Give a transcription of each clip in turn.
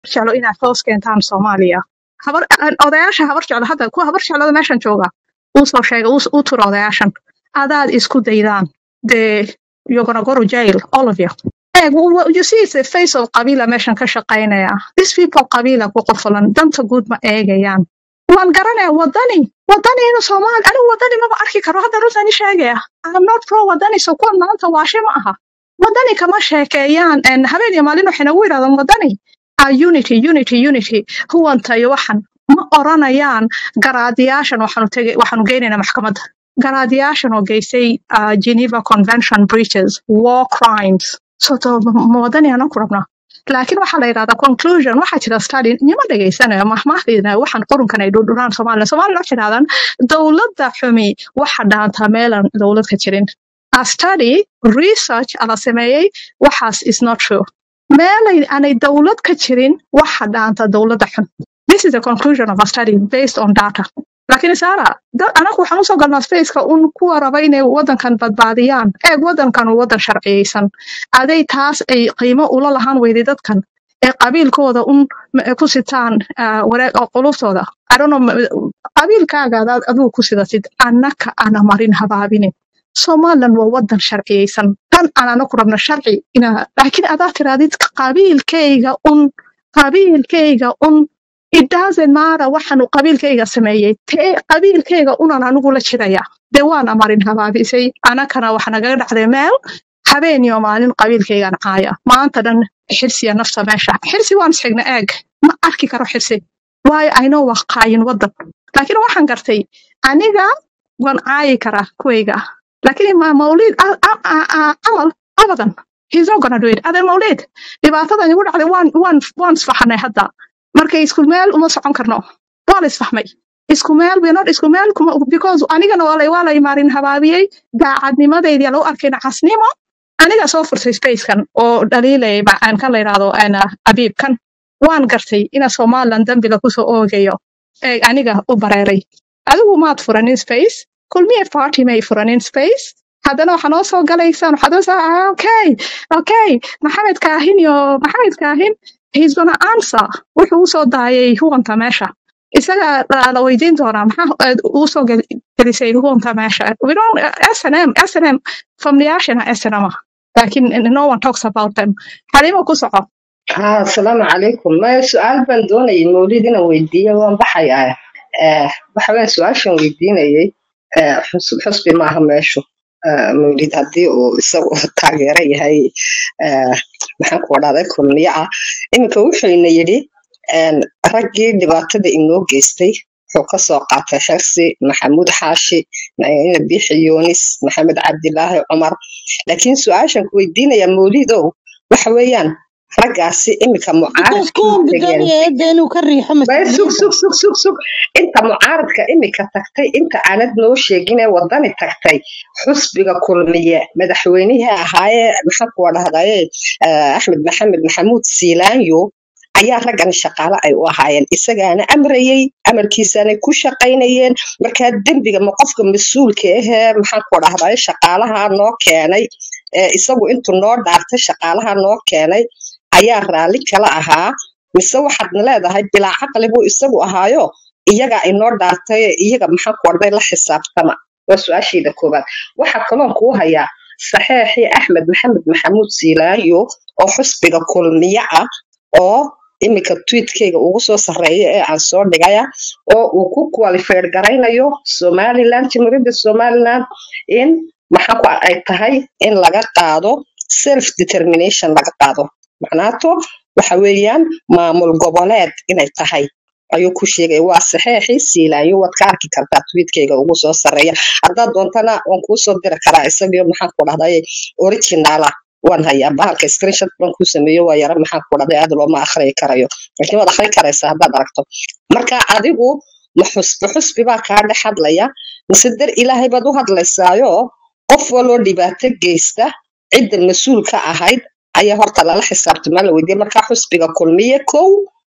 jeclo inaad hoos keentaan soomaaliya habar aan- odayaasha habar jeclo hadda kuwa habar jeclada meeshan jooga uu soo sheegay uu s- uu turo odayaashan adaad isku daydaan dee you're gonna go to jail all of you Hey, w- w- you see it's a face of qabiila meeshan ka shaqaynaya these people qabiila ku qofolan danta guud ma eegayaan waan garanaya wadani wadani inuu soomaali anigu wadani maba arki karo hadda runtan i sheegaya I'm not pro wadani so kuwan maanta waashe ma aha wadani kama sheekeeyaan en habeen iyo maalin waxay nagu yidhahdaan wadani ah, unity unity unity huwanta iyo waxan ma oranayaan garaadiyaashan waxaanu tegay waxaanu geynaynaa maxkamadda garaadiyaashan oo geysay ah, Geneva Convention breaches war crimes so to ma wadani aanan ku rabnaa laakiin waxaa la yidhahdaa conclusion waxaa jira study nima dhegaysanayo mahmahdina waxaan qurunkan ay dhudhuraan somalilan somalilan waxay yidhahdaan dowladda xumi waxa dhaantaa meelaan dowlad ka jirin a study research ala sameeyey waxaas is not true meelay aanay dowlad ka jirin waxa dhaanta dowladda xun this is the conclusion of a study based on data laakiin sara dad anagu waxaan usoo galnaa spaceka un kuwa raba inay wadankan badbaadiyaan eeg wadankan waa wadan sharciyeysan aday taas ay qiimo ula lahaan weyday dadkan ee qabiilkooda un ma- ku sitaan ah, wareeg oo quluftooda I don't know, ma- qabiilkaaga adaad adigu ku sidatid annaka ana marin habaabinin somalilan waa wadan sharciyeysan tan aan anaku rabno sharci ina laakiin adaa tiraadid qabiilkayga un qabiilkayga un it doesn't matter waxaanu qabiilkayga sameeyey tee qabiilkayga unan anigu la jiraya dee waana marin habaabisay anakana waxa nagaga dhacday meel habeen iyo maalin qabiilkaygan caaya maanta dhan xirsiya nafta meesha xirsi waan isxigna eeg ma arki karo xirsi waayo aynoo waa qaayin wadan laakiin waxaan gartay aniga waan caayi karaa kuwayga laakiin ma mawlid a- a- a- a- camal abadan he's not gonna do it ade mawlid dhibaatadan igu dhacday waan waan waan isfaxanay hadda marka isku meel uma socon karno waa la isfahmay isku meel we're not isku meel kuma because anigana waa lay waa lay marin habaabiyey daacadnimadaydi lagu arkay nacasnimo aniga soo furtay spacekan oo dhaliilay aan kan la yidhaahdo ana abiibkan waan gartay ina somaliland dambiga kusoo oogayo ee aniga u bareeray adigu maad furanin space kulmiye party may furanin space haddana waxaa noo soo galaysaan waxaad noo soo ah, okay okay maxamed kaahin iyo maxamed kaahin he's gonna answer wuxuu usoo daayay huwanta meesha isaga la la weydiin doonaa maxaa aad uu soo gel- gelisay huwanta meesha we don't snm snm famliyaashana snm ah laakiin no one talks about them xalimo ku soco haa asalaamu calaykum maya su-aal baan doonayay mawlid inaan weydiiyo waan baxayaa Eh, waxa weyn su-aashan weydiinayay eh, xus- xusbi maaha meeshu Eh, mawlid haddii uu isagu taageero yahay eh, maxaan ku dhahday kulmiye ah iminka wuxuuna yidhi en, raggii dhibaatada inoo geystay wuxuu ka soo qaatay xersi maxamuud xaashi ina biixi yuunis maxamed cabdilaahi cumar laakiin su-aashan ku weydiinaya mawlidow waxa weeyaan raggaasi iminka because mucaaradkii kuwan tageen bidaaniya eedda inuu ka riixo bay sug mas-uuliyadda sug sug sug sug inta mucaaradka imika tagtay inta aanad noo sheegin ee wadani tagtay xusbiga kulmiye madaxweynihii ahaayee maxaan kuwa dhahdaye eh, axmed maxamed maxamuud siilaanyo ayaa raggan shaqaale ay u ahaayeen isagaana amrayey amarkiisaanay ku shaqaynayeen markaa dembiga ma qofka mas-uulka ahee maxaan kuwa dhahdaye shaqaalaha noo keenay ee isagu intuu noo dhaartay shaqaalaha noo keenay ayaa raalli kala ahaa mise waxaadna leedahay bilaa caqli buu isagu ahaayo iyagaa inoo dhaartay iyaga maxaa ku orday la xisaabtama waa su-aashayda koowaad waxaa kaloon kuu hayaa saxeexii axmed maxamed maxamuud siilaanyo oo xusbiga kulmiye ah oo iminka tweetkayga ugu soo sarreeya ee aan soo dhigaya oo uu ku qualified garaynayo somaliland jimhuriyadda somaliland in maxaa ku ay tahay in laga qaado self determination laga qaado macnaato waxa weeyaan maamul goboleed inay tahay ayuu ku sheegay waa saxeexii siilaanyo waad ka arki kartaa tweetkayga ugu soo sarreeya haddaad doontana waan kuu soo diri karaa isagio maxaan ku dhahday originala waan hayaa bahalka screenshot baan kuu sameeyo waa yara maxaan ku dhahday aad looma akhriyi karayo laakiin waad akhri karaysaa haddaad aragto marka adigu ma xusbi xusbi baa kaa dhex hadlaya mise dar ilaahay baad u hadlaysaayo qof waloo dhibaato geysta cidda mas-uul ka ahayd ayaa horta lala xisaabtamaa la weydiiyey markaa xusbiga kulmiye kow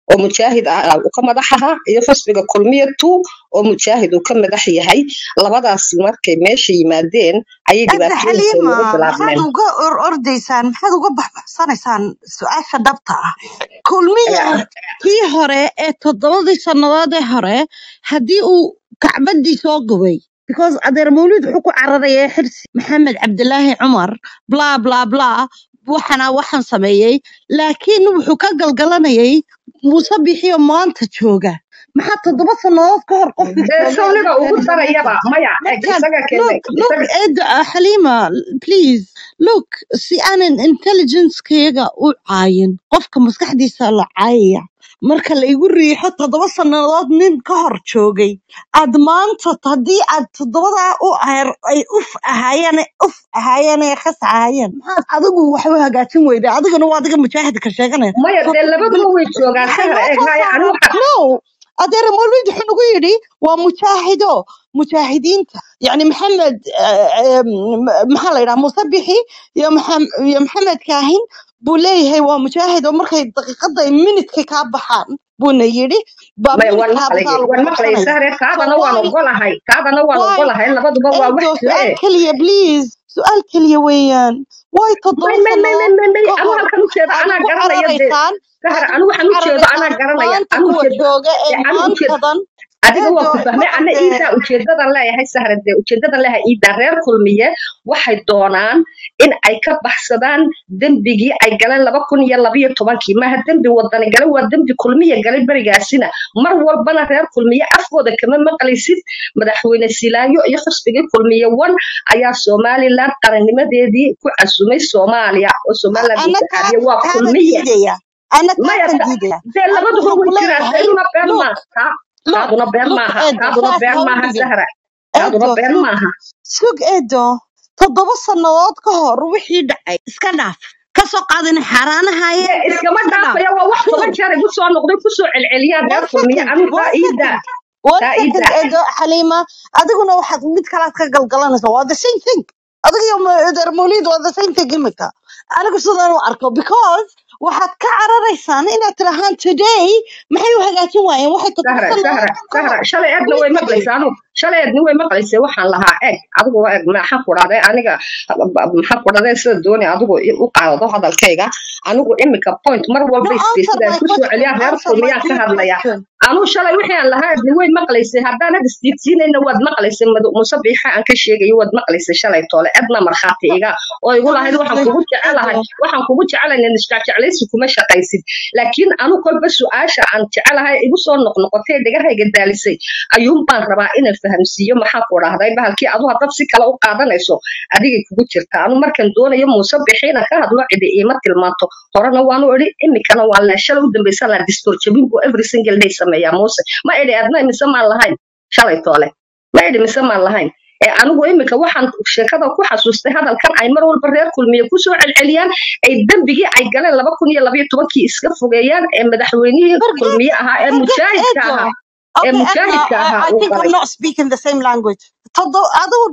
oo mujaahid ah ah, uu ka madax ahaa iyo xusbiga kulmiya two oo mujaahid uu ka madax yahay labadaas markay meesha yimaadeen ayay hadda dhibaatooyinka xaliima nagu maxaad bilaabmeen uga or ordaysaan maxaad uga baxbaxsanaysaan su-aasha dhabta ah kulmiya Ayaa- kii hore ee toddobadii sannadood ee hore haddii uu kacbadii soo gubay because adeer mawlid wuxuu ku cararaya xirsi maxamed cabdilaahi cumar bla bla bla waxana waxaan sameeyey laakiin wuxuu ka galgalanayay muuse bixiyo maanta jooga maxaa toddoba sannadood ka hor qofka dee jooga sawniga lagu ugu keenay darayaba maanta maya eg markaan isaga keenay look look isaga ed uh, Halima please look si aanan intelligence-kayga u caayin qofka maskaxdiisa la caayaya marka la igu riixo toddoba sannadood nin ka hor joogay aad maanta haddii aad toddobadaa u aher ay uf ahaayeen uf ahaayeen ee khas ahaayeen maxaad adigu wax u hagaajin weyda adigana waa adiga mujaahidka sheeganaya maya soo dee labaduba way joogaan waxay sahra noo eeg soo haya ani saaraan waxa no adeer mawlid wuxuu nagu yidhi waa mujaahido mujaahidiinta yani maxamed eh, eh, m- maxaa la yidhaha muuse bixi iyo maxam- iyo maxamed kaahin buu leeyahay waa mujaahid oo markay daqiiqada ay minidka kaa baxaan buuna yidhi baa maya waan minidkaabadaa maqlayay waan lagu maqlayay qabsanaya sahre so taadana waan why ogolahay taadana waan why ogolahay labaduba waa wax eedo jira su-aal eh keliya please su-aal keliya weeyaan way may toddoba may may may sannadood may may ka anu hor halkan u jeedo aad anaa ugu garanaya dee cararaysaan sahra aad anu ugu waxaan u jeedo anaa cararaysaan garanaya maanta anu kuwa ujeedo jooga ee dee anu ujeedo maantadan adiga waa eedo ku fahmay marka ana dee iidaa ujeedadan leeyahay sahra dee ujeedadan leeyahay iidaa reer kulmiye waxay doonaan in ay ka baxsadaan dembigii ay galeen laba kun iyo labayo tobankii maaha dembi wadani gale waa dembi kulmiye galay berigaasina mar walbana reer kulmiye afkooda kama maqlaysid madaxweyne silaayo iyo xusbigii kulmiye wan ayaa somaliland qarannimadeedii ku casumay soomaaliya oo somaliland ana taa intixaabiye waa taana kulmiye diidaya ana maya taasan ta- diidaya dee anigu labaduba waxaan way ku jiraan leeyahay taaduna been look maaha look taaduna been look maaha eedo taaduna saas been ha u maaha dhigin sahra taaduna eedo been look maaha sug eedo toddoba sannadood ka hor wixii dhacay iska dhaaf ka soo qaadina xaaraanahaye dee iskama iska dhaaf dhaafaya waa wax no toban jeer igu soo noqday kusoo celceliyaan reer one kulmiye second anu one taa iida second one taa second iida eedo xaliima adiguna waxaad mid kalaad ka galgalanaysaa waa the same thing adiga iyo ma- eedeer mawlid waa the same thing imika anigu sidaan u arko because waxaad ka cararaysaan inaad tirahaan today maxay u hagaajin waayeen waxay toddoba sahra sannadood sahra ka hor sahra shalay eedna way wixii maqlaysaa anu shalay eedna way maqlaysay waxaan lahaa eeg adigu waa eeg maxaan ku dhahday aniga maxaan ku dhahday sida dooni adigu i- u qaadado hadalkayga anigu imika point mar no walba answer isbiisida my ku soo question celiyaan reer answer my kulmiyaan ka clear hadlaya question anuu shalay wixii aan lahaa eedna way maqlaysay haddaanad isdiidsiinayna waad maqlaysay madu- muse biixa aan ka sheegayo waad maqlaysay shalay toole edna markhaati iga oo igu lahayd waxaan honestly kugu jecelahay eedo waxaan kugu jecelahay nisjeclaysi kuma shaqaysid laakiin anu kolba su-aasha aan jecelahay igu soo noqnoqotay ee dhagahayga daalisay ayuun baan rabaa inaan fahamsiiyo maxaa ku dhahday bahalkii adu hadad si kale u qaadanayso adigay kugu jirta anu markan doonayo muuse bixiina ka hadlo cidi iima tilmaanto horena waanu idhi imikana waa lee shalay u dambaysa laa distoor jabin buu every single day sameeyaa muuse ma idhi adna mise maan lahayn shalay toole ma idhi mise maan lahayn ee anigu imika waxaan sheekada ku xasuustay hadalkan ay mar walba reer kulmiye kusoo celceliyaan ay dembigii ay galeen laba kun iyo labayo tobankii iska fogeeyaan ee madaxweynihii forget kulmiye ahaa ee forget mujaahidka eedo ahaa ee Okay, Edna, mujaahidka I, ahaa I uu think galay we're not speaking the same language. Todo, adigu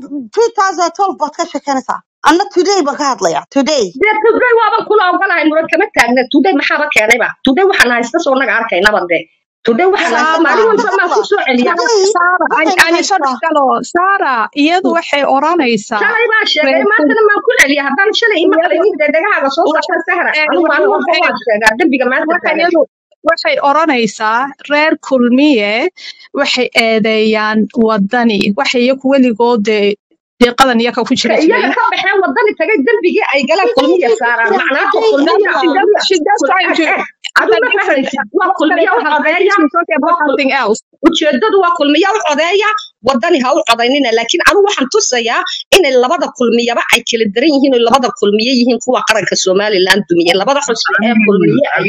2012 baad ka sheekanaysaa. Anna today baan ka hadlayaa. Today. dee today waaban kula ogolahay muran kama taagna today maxaaba keenayba today waxaan haysta soo naga arkaynaba dee today waxaan haysta Hadda, maalin walba maan hadda. kusoo celiyaa Today, Sara, waxayna aan soo haystaa. dhexgalo. Sara, iyadu waxay oranaysaa shalay baan sheegay reer maantana maan ku celiya haddaan shalay ima iyadu qalaynin dee dhagahaaga soo saartan sahra ee, anu maalin walba waxay waan sheegaa dembiga maanta waxa taagan iyadu waxay oranaysaa reer kulmiye waxay eedeeyaan wadani waxay iyagu weligood dee deeqadan iyaka ku ka jiri iyaga jiray ka baxeen wadani tagay dembigii ay galeen Today, kulmiya they saaraan yeah, macnaha today, kulmiya she Edna. does she does kul trying eg to eg it's adu a ma different fahmaysid waa that's kulmiya u a different codeeya she's talking waa about kul something else ujeedadu waa kulmiya u codeeya wadani ha u codaynina laakiin anu waxaan tusayaa inay labada kulmiyaba ay kala daran yihiin oo labada kulmiye yihiin kuwa qaranka somaliland dumiye labada xusbi ee kulmiye ay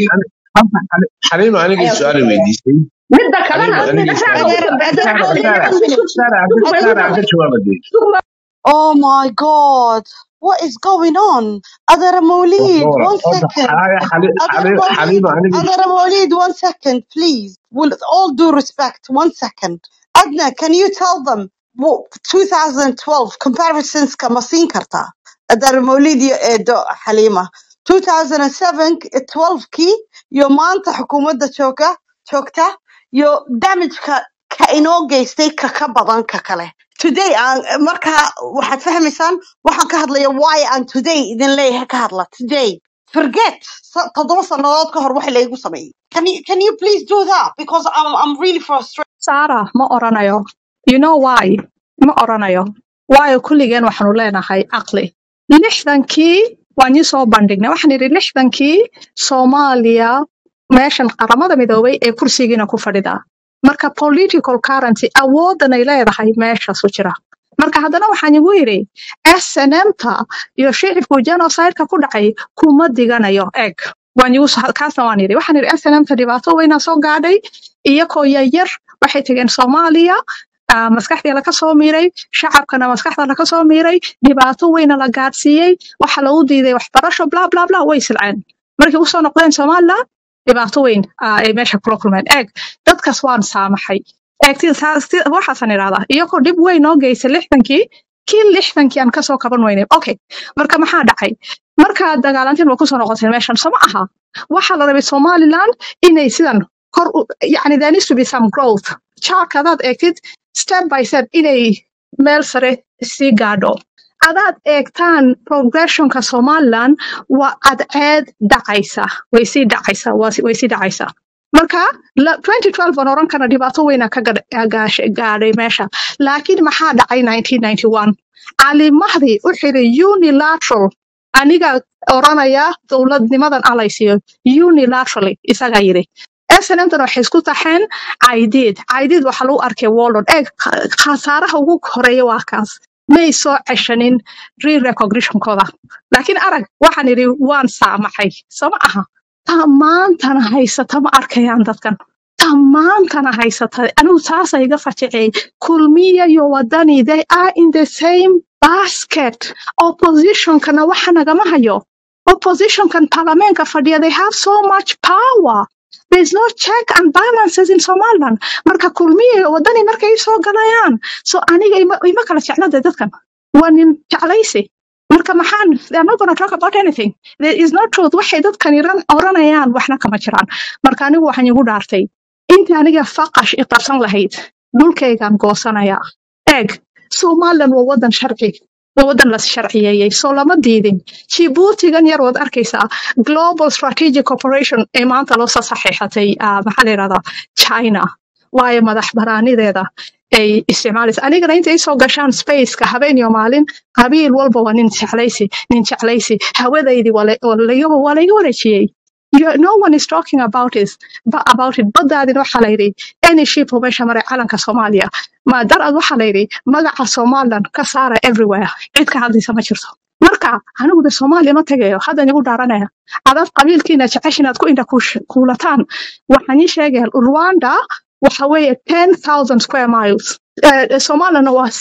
xaliima anigii ayaan su-aal tusaya weydiisay midda kalena xaliima anigii dhagahaaga su-aal ugu Adeer, dambaysa adeer, saara one sug minute. saara saara sug sug aan ka jawaabay sug ma Oh my God. What is going on? Adara Maulid, one second. Adara Maulid, xaliima anigii Adara Maulid, one second, please. With all due respect, one second. Adna, can you tell them what 2012 comparisons kama siin kartaa? Adara Maulid iyo Edo Halima. 2007 12 kii iyo maanta xukuumadda jooga joogta iyo damageka ka inoo geystay ka ka badan ka kale today aan marka waxaad fahmaysaan waxaan ka hadlaya why aan today idin leeyahay ka hadla today forget sa- toddoba sannadood ka hor waxa laygu sameeyey can you, can you please do that because I'm, I'm really frustrated Sarah ma oranayo. You know why? Ma oranayo. Waayo kulligeen waxaanu leenahay caqli. Lixdankii waan ii soo bandhignay. Waxaan idhi lixdankii Soomaaliya meeshan qaramada midoobay ee kursigiina ku fadhidaa. Marka political currency awoodan ay leedahay meeshaasu jira. Marka haddana waxaan igu yidhi SNM-ta iyo shicibku genocide-ka ku dhacay kuma diganayo eg. Waan igu soo- kaasna waan yidhi. Waxaan yidhi SNM-ta dhibaato weynaa soo gaadhay iyakoo yaryar waxay tageen Soomaaliya ah, maskaxdii laga soo miiray shacabkana maskaxda laga soo miiray dhibaato weyna la gaadsiiyey waxa lagu diiday waxbarasho bla bla bla way silceen markay usoo noqdeen Somaliland dhibaato weyn ah, ay meesha kula kulmeen eeg dadkaas waan saamaxay eeg ti- taas- ti- waxaasan idhahdaa iyagoo dhib weyn noo geystay lixdankii kii lixdankii aan kasoo kaban weynay okay marka maxaa dhacay markaa dagaalantiin waa kusoo noqoteen meeshan soo ma aha waxaa la rabay Somaliland inay sidan kor u yani there needs to be some growth charka hadaad eegtid step by step inay meel sare sii gaadho hadaad eegtaan progressionka somaliland waa cadceed dhacaysa way sii dhacaysa waa si- way sii dhacaysa marka la- 2012 aan oran karna dhibaato weyna ka gadh- gaashay- gaadhay meesha laakiin maxaa dhacay 1991 cali mahdi u xiri unilateral aniga oranaya dowladnimadan alaysiyo unilaterally isagaa yiri snmtan waxay isku taxeen caydiid caydiid waxaa lagu arkay wallon eeg kha- khasaaraha ugu horeeya waa kaas may soo ceshanin re-recognitionkooda laakiin arag waxaan idhi waan saamaxay soo ma aha taa maantana haysata ma arkayaan dadkan taa maantana haysata anigu taasa iga fajicay kulmiya iyo wadani they are in the same basket oppositionkana waxa nagama hayo oppositionkan parliamentka fadhiya they have so much power There's no check and balances in Somaliland. Marka kulmiye iyo wadani markay soo galayaan. So aniga ima, ima kala jeclada dadkan. Waa nin jeclaysi. Marka maxaan, they're not going to talk about anything. There is no truth. Waxay dadkan iran oranayaan waxna kama jiraan. Marka anigu waxaan igu dhaartay. Intii aniga faqash i qabsan lahayd, dhulkaygaan goosanayaa. Eeg, Somaliland waa wadan sharci. Waa wadan la sharciyeeyey. So lama diidin. Djiboutigan yar waad arkaysaa. global strategic cooperation ee maanta loo soo saxiixatay ah, maxaa la yidhahdaa china waayo madax banaanideeda ay isticmaalaysa anigana intay soo gashaan spaceka habeen iyo maalin qabiil walba waa nin jeclaysi nin jeclaysi hawadaydii waa la- waa laga waa layga wareejiyey You- no one is talking about it ba- about it badaadina waxaa la yidhi any ship oo meesha maray calanka soomaaliya ma darad waxaa la yidhi magaca somaliland ka saara everywhere cid ka hadlaysa ma jirto marka anigu de soomaaliya ma tegayo haddan igu dhaaranaya adaad qabiilkiina jeceshin aad ku indha kuush- kuulataan waxaan ii sheegaya rwanda waxa weeye 10,000 square miles Eh, eh, somalilana waa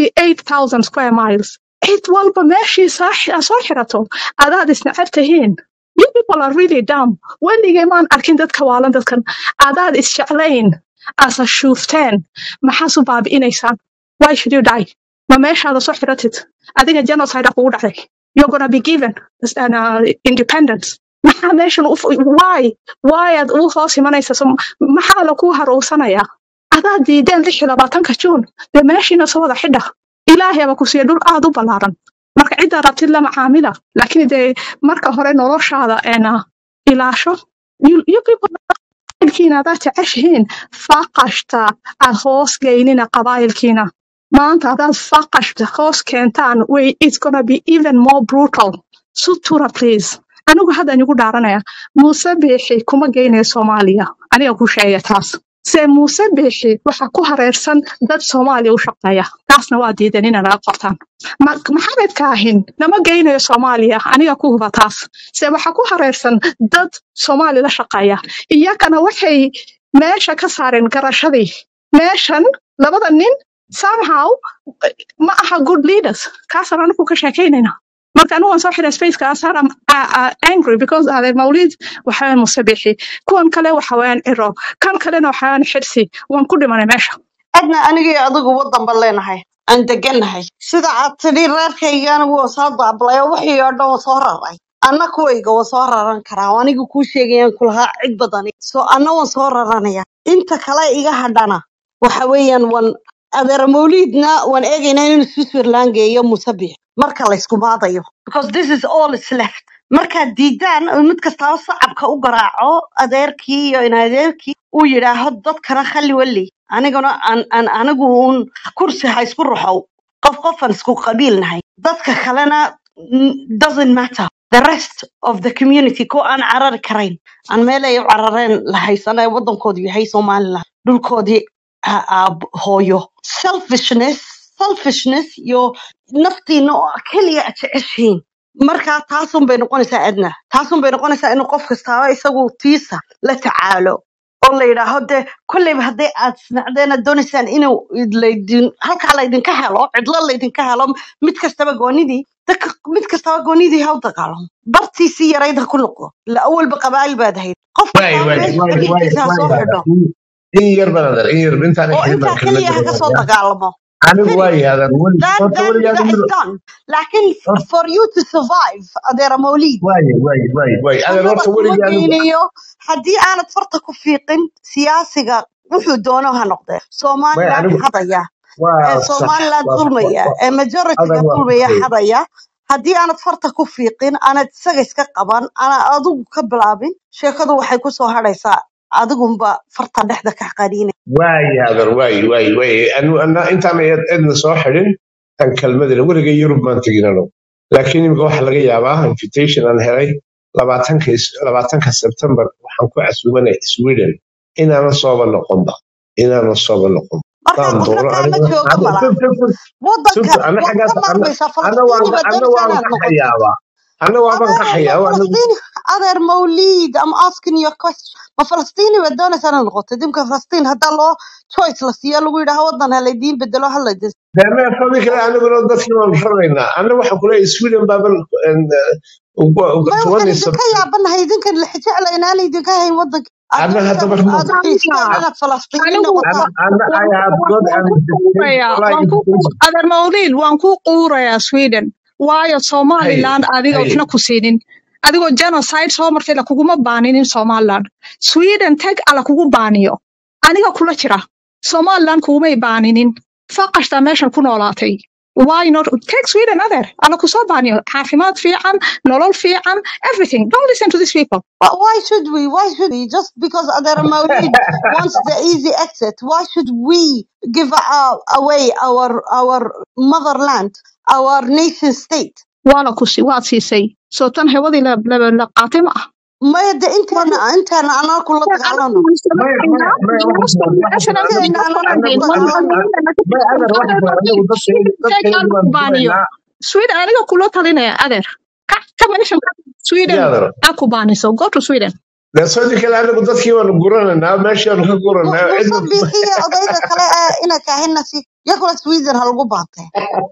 68,000 square miles cid walba meeshii soo xi- soo xirato adaad isnacab tihiin you people are really dumb weligay maan arkin dadka waalan dadkan adaad isjeclayn asa shuufteen maxaas u baabi'inaysaan why should you die ma meeshaada soo xiratid adiga genocide kugu dhacday you're gonna be given uh, independence maxaa meeshan u why why aad u hoos imanaysa so, maxaa lagu haruursanayaa adaa diideen lix iyo labaatanka juun dee meeshiina soo wada xidha ilaahay aba ku siiya dhul aad u ballaaran marka ciddaa rabtid lama caamila laakiin dee marka hore noloshaada eena ilaasho you, you people qabaayilkiina hadaad jeceshihiin faqashta aad hoos geynina qabaayilkiina maanta hadaad faqashta hoos keentaan way it's gonna be even more brutal sutura please anigu haddan igu dhaaranaya muuse biixi kuma geynayo soomaaliya aniga ku sheegaya taas se muuse biixi waxa ku hareersan dad soomaaliya u shaqeeya taasna waa diidan inay naga qortaan Ma- maxamed kaahin nama geynayo soomaaliya aniga ku huba taas se waxa ku hareersan dad soomaali la shaqeeya iyakana waxay meesha ka saareen garashadii meeshan labada nin somehow eh, ma aha good leaders kaasaan anigu ka sheekaynayna marka anigu waan soo xiray spaceka asar am uh, uh, angry because adeer mawlid waxawaan musabixi kuwan kale waxawaan ciro kan kalena waxawaan xirsi waan ku dhimanay meesha adna aniga iyo adigu wadan baan leenahay aan degannahay sida aad tidhi reerkayga anigu waa soo daablay oo wixii oo dhan waa soo raray anna kuwayga waa soo raran karaa oo aniga kuu sheegayaan kulahaa cid badani so anna waan soo raranaya inta kale iga hadhana waxa weeyaan wan adeer mawliidna waan eegaynaa inuu switzerland geeyo musabix marka laysku maadayo because this is all is left markaad diidaan oo mid kastaaba sacabka u garaaco adeerkii iyo in adeerkii uu yidhaaho dadkana khali wali aniguna aan aan anigu uun kursi ha isku ruxow qof qofan isku qabiil nahay dadka kalena mm, doesn't matter the rest of the community ko aan carari karayn aan meel ay u carareen la haysanay waddankoodu yahay somaliland dhulkoodii a- a- hooyo selfishness selfishness iyo naftiina oo keliya aad jeceshihiin marka taasun bay noqonaysaa adna taasun bay noqonaysaa inuu qof kastaaba isagu tiisa la tacaalo oo la yidhaaho dee kolleyba hadday aad isnacdeen aad doonaysaan inuu id- laydin halkaa laydinka helo cidlo laydinka helo mid kastaba goonidii dadka mid kastaba goonidii ha u dagaalamo bartiisii yarayd ha ku noqdo la awalba qabaa'il baad ahayd qof waay kastaba waay meesha waay waay xididkiisa ha soo waay xidho in yar baan adar in yar intaan oo xidhin baan intaa keliya ha kelmadda ka soo wadayaa dagaalamo anigu finish waay adar weli that horta that weligaada that is mid done laakiin for you to survive adeera mawliid waay waay waay waay adar jannada horta kuma weligaada geynayo haddii aanad farta ku fiiqin siyaasiga wuxuu doono ha noqdee waay somaliland anigu xadaya waa ee sax somaliland waa dulmaya waa- ee adar majoritiga waa dulmaya saxay xadaya haddii aanad farta ku fiiqin aanad isaga iska qaban aanad adigu ka bilaabin sheekadu waxay ku soo hadhaysaa adigunba farta dhexda ka qaniina waay adar waay waay waay anu ana intaan ed- edna soo xidhin tan kelmadina weliga yurub maan teginano laakiin imika waxaa laga yaabaa invitation aan helay labaatanka is- labaatanka sebtembar waxaan ku casuumanay sweden inaana sooba noqonba inaana sooba noqon markaa daan qofna doono kaama aniga jooga aniga malaa sub sub sub waddanka sub ana waad xaggaas ka ana maarmaysaa ana waan falastiini ka baad ana doonaysaa waan inaad ka noqotid xayaabaa ana waaban ka adeer ma xayaaba anigu falastiin adeer mawliid am asking your question ma falastiini baad doonaysaa inaad noqotid imka falastiin haddaa loo choice la siiyo lagu yidhaha waddan ha laydiin bedelo ha laydin deme fadi kale aniguna dadkii waan raraynaa ana waxaan kuleeyahay sweden baaban may waxaan tuwanay idinka yaabanahay idinkan lixjecla inaan idinka hayn waddanka aad ana doonaysaan haddaba aad u xiistaan inaad falastiini anigu noqotaan ana ana waan I have waan got waan an ku invitation quurayaa wallahi waan ku invitation adeer mawliid waan ku quurayaa sweden waayo hay somaliland adiga hay waxna ku siinin adigoo genocide soo martay la kuguma baaninin somaliland sweden tag ala kugu baaniyo aniga kula jira somaliland kugumay baaninin faqashtaa meeshan ku noolaatay why not take sweden adeer ala kusoo baaniyo caafimaad fiican nolol fiican everything don't listen to these people But why should we? Why should we? Just because Adara Maulid wants the easy exit, why should we give uh, away our our motherland, our nation state? waa la kusi waad siisay soo tan hewadii la la- la qaatay ma ah maya de inteena inteena anaa kula dagaalano maya maya maya waxaan waxaan inteena anana anagu kula anagu dagaalano maya adeer waxaan anagu dadkeena dadkeena waan baaniyo duraynaa sweden aniga kula talinaya adeer ka ka meeshan sweden ya adeer ha ku baaniso go to sweden dee sadi kale anagu dadkii waanu guranaynaa meeshii waanu ka guranaa muuse cidna biixiya odayga kale ee ina kahina si yakula sweden ha lagu baantee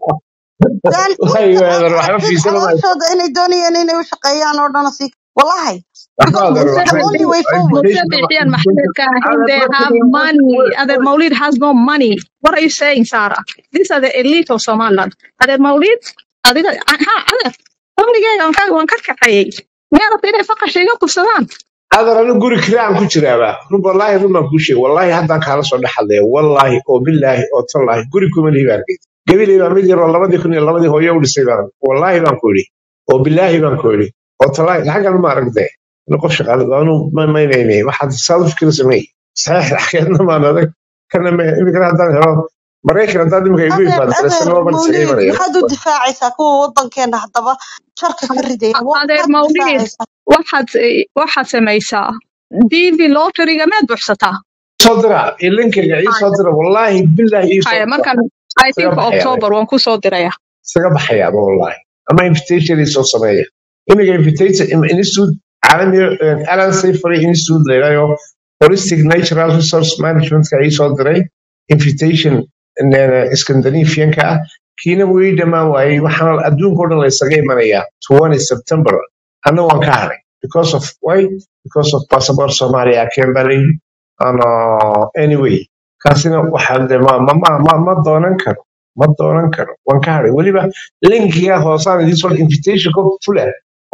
dan wallahi inta adeer aad waxba arkin fiirsana maayo calooshooda inay doonayaan inay u shaqeeyaan oo dhan si wallahi waxba because adeer this is the waxba only way forward Muse invitation Bixiyan invitation Maxamed Kahin, adeer they dadka have money. Adeer Maulid has no money. What are you saying, Sarah? These are the elite of Somaliland. Adeer Maulid, adiga, ha, adeer, famligeyga waan ka waan ka kaxeeyey. Miyaa rabta inay faqasha iga kufsadaan? adeer anigu guri kiraan ku jiraaba run wallaahi run baan kuu sheegay wallaahi haddaan kaala soo dhexadlaya wallaahi oo bilaahi oo tallaahi guri kuma lihi baan arkay gabiley baa mid yaroo labadii kun iyo labadii hooyo u dhisay baan wallaahi baan ku idhi oo bilaahi baan ku idhi oo tallaahi xaggan ma aragtee ina qof shaqaale anu maynaynay waxaad saadu fikir samey saxiix axkeedna maan adag kana imikana haddaan helo maraykan haddaad imika igu adeer imaado adeer daresanaba baan isaga mawlid imanaya maxaad u difaacaysaa kuwa wadankeena haddaba sharka ka ridaya wa- Adeer maxaad u Maulid, difaacaysaa waxaad eh, waxaad samaysaa DV lotteryga meed buuxsataa. soo dira ilinkayga ii soo dira wallaahi bilaahi ii soo Haya, dira markan I isaga think baxaya October waan ku soo diraya. isaga baxayaaba wallaahi ama invitation ii soo sameeya imiga invitation im- institute caalami alan safary institute layidhahyo holistic natural resource managementka ii soo diray invitation scandinavianka ah kiina wuu ii dhammaan waayey waxaana adduunka o dhan la isaga imanayaa 20 september anna waan ka haray because of why because of passport somalia keen baa layidhi ano anyway kaasina waxaa de ma ma ma ma ma doonan karo ma doonan karo waan ka haray weliba linkiga hoosaan idiin soo invitation ko fula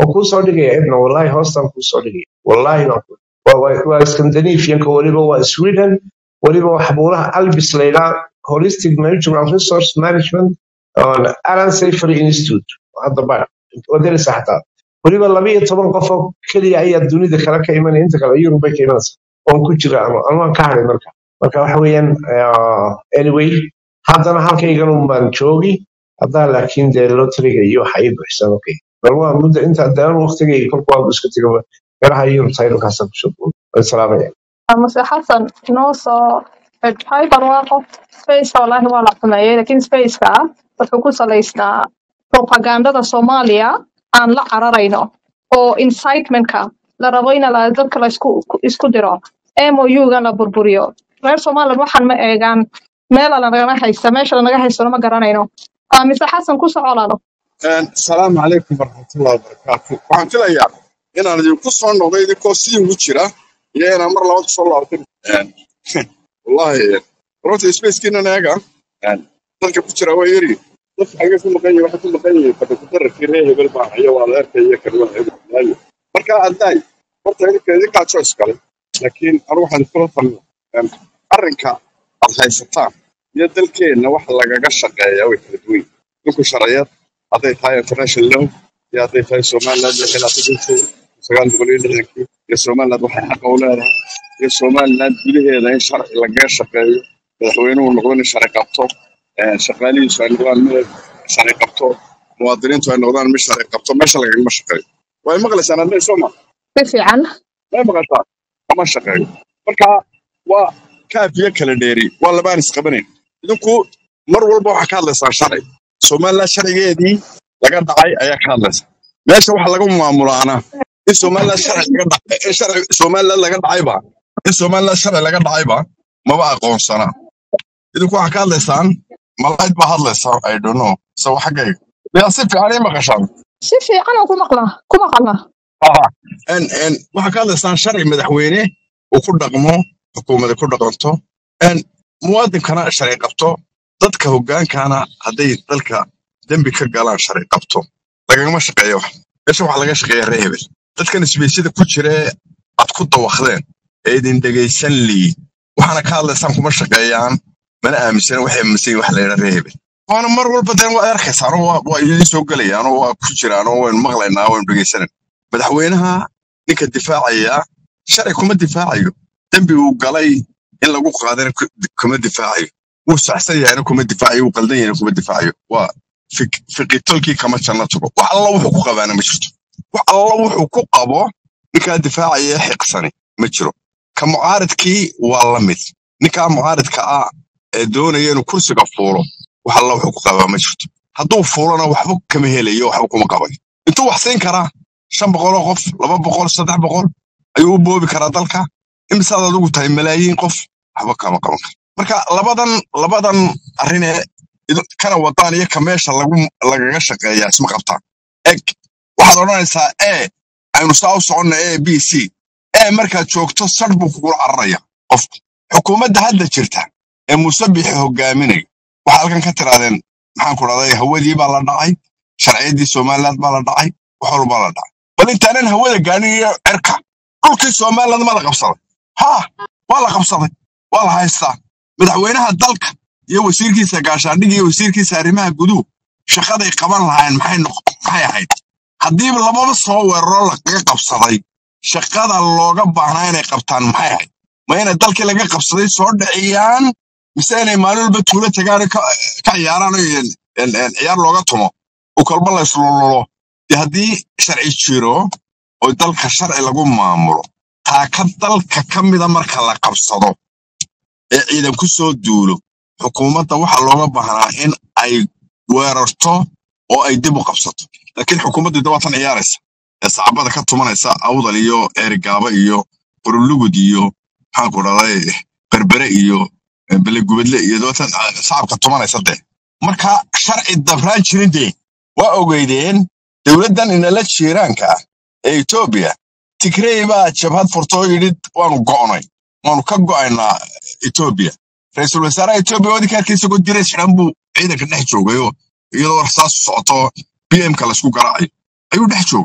oo kuu soo dhigaya ibna wallahi hoostan kuu soo dhigaya wallahi baan ku waa waa- waa scandinavianka weliba waa sweden weliba waa xabuulaha albis laydhaa holistic natural resource management on alan safety institute hadda ba wadanaysa xataa weliba laba iyo toban qof oo keliya ayaa dunida kale ka imanaya inta kale yurub bay ka imanaysa oon ku jira ama anuaan ka hadhay marka marka waxa weeyaan ah, anyway haddana halkayganu baan joogi haddaa laakiin dee lotriga iyo waxa ii buuxsan okay bal waa muddo inta daan waqtigay kolku waa iska tego garaha yurub taydalkaasa kusoo boodo waan salaamaya mase xasan noo soo hyper waa qof spaceka wallaahi waa la xumeeyey lakin spaceka wuxuu ku salaysnaa propagandada soomaaliya aan la cararayno oo incitementka la rabo in la- dadka la isku isku diro mou-ga la burburiyo reer somaliland waxaan ma eegaan meela lanagana haysta meesha lanaga haystona ma garanayno Ah, mise xasan ku socolalo asalaamu calaykum waraxmatullahi wabarakaatu waxaan filayaa inaan idinku soo noqday idinkoo sidii ugu jira iyo inaan mar labaad kusoo laabtan wallahi runta spacekiinan eega dadka ku jira waa yari dadka xagee ku maqan yihin waxay ku maqan yihiin fadhakudararkii reer hebel baa hayo waa adeerka iyo kan waa hebel waayo marka addaay horta idinka idinkaa choice kale laakiin anigu waxaan iskula talina arrinka aad haysataan iyo dalkeenna waxa lagaga shaqeeyaa way kala duwan yihiin dhulku sharciyad hadday tahay international law iyo hadday tahay somaliland iyo khilaafadiisa sagaal boqol iyo lixdankii iyo somaliland waxay xaqa u leedahay iyo somaliland gudaheeda in sharci lagaga shaqeeyo madaxweynuhu noqdo in sharci qabto eh, shaqaalihiisu ay noqdaan mid sharci qabto muwaadiniintu ay noqdaan mid sharci qabto meesha lagagama shaqeeyo way maqlaysaan hadday soo ma si fiican way maqashaa kama shaqeeyo marka waa kaafiyo kala dheeri waa labaan isqabanayn idinku mar walba waxaa ka hadlaysaan sharci somaliland sharcigeedii laga dhacay ayaa ka hadlaysa meesha waxa laga maamulaana in somaliland sharci laga dhacay in sharci somaliland laga dhacayba in somaliland sharci laga dhacayba maba aqoonsana idinku waxaa ka hadlaysaan malayd baa hadlaysa i don't know so xaggayga miyaa si fiican ii maqashaan si fiican aan ku maqlaa ku maqalnaa Aha. En, en, waxaa ka hadlaysaan sharci madaxweyne uu ku dhaqmo xukuumada ku dhaqanto en, muwaadinkana sharci qabto dadka hogaankana hadday dalka dembi ka galaan sharci qabto lagagama shaqeeyo wax meesha waxaa laga shaqeeya reer hebel dadkan isbeysyada ku jira ee aad ku dawakdeen ee idin dhegaysan liid waxaana ka hadlaysaan kuma shaqeeyaan mana aaminsana waxay aaminsan yihin wax la yidhaa reer hebel waana mar walba deen waa arkaysaan oo waa waa idiin soo gelayaan oo waa ku jiraan oo waynu maqlaynaa waynu dhegaysanan madaxweynaha ninka difaacaya sharci kuma difaacayo dembi uu galay in lagu qaadana ku- kuma difaacayo wuu saxsan yahayna kuma difaacayo wuu qaldan yahayna kuma difaacayo waa fik- fiqitolkii kama janno tago wax alla wuxuu ku qabaana ma jirto wax alla wuxuu ku qabo ninkaa difaacaya ee xiqsani ma jiro ka mucaaridkii waa la mid ninkaa mucaaridka ah ee doonaya inuu kursiga fuulo wax alla wuxuu ku qabaa ma jirto hadduu fuulona waxba kama helayo waxba kuma qabayo intuu wax siin karaa shan boqoloo qof laba boqol saddex boqol ayuu u boobi karaa dalka imisaad adigu tahay malaayiin qof waxba kama qaban karo marka labadan labadan arrinee idu- kana wadaan iyo ka meesha lagu lagaga shaqeeyaa isma qabtaan eg waxaad odhanaysaa e aynu saa u soconna a b c e markaad joogto sar buu kugula cararaya qofku xukuumadda hadda jirta ee musabixi hogaaminayo waxaa halkan ka tirahdeen maxaan ku dhahday hawadii baa la dhacay sharciyadii somaliland baa la dhacay wax walbaa la dhacay bal intaanan hawada gaarin iyo cirka dhulkii somaliland ma la qabsaday ha waa la qabsaday waa la haystaa madaxweynaha dalka iyo wasiirkiisa gaashaandhig iyo wasiirkiisa arrimaha guduhu shaqaday qaban lahaayeen maxay noq- maxay ahayd haddii lababa soo weeraro lagaga qabsaday shaqada looga baahnaa inay qabtaan maxay ahayd ma inay dalkii laga qabsaday soo dhiciyaan mise inay maalin walba tuulo tagaan oo ka ka ciyaaraan oo een- een- een ciyaar looga tumo oo kolba la islululo dee haddii sharci jiro oo dalka sharci lagu maamulo taaka dalka ka mida marka la qabsado ee ciidan ku soo duulo xukuumadda waxaa looga baahnaa in ay weerarto oo ay dib u qabsato laakiin xukuumaddu dawaatan ciyaaraysa ee sacbada ka tumanaysa awdal iyo eerigaaba iyo qurulugud iyo maxaan ku dhahday berbere iyo eh, belegubadle iyo dawaatan ah, shacabka tumanaysa dee marka sharci dabraan jirin dee waa ogeydeen dowladdan inala jiiraanka ah ee etoobiya tigrey baa jabhad furtoo yidhi waanu go'nay waanu ka go'aynaa etoobiya ra-iisul wasaaraha etoobiya wadinka arkay isagoo diray xidhan buu ciidanka dhex joogay oo iyadoo rasaas socoto b m ka laysku garaacayo ayuu dhex joogay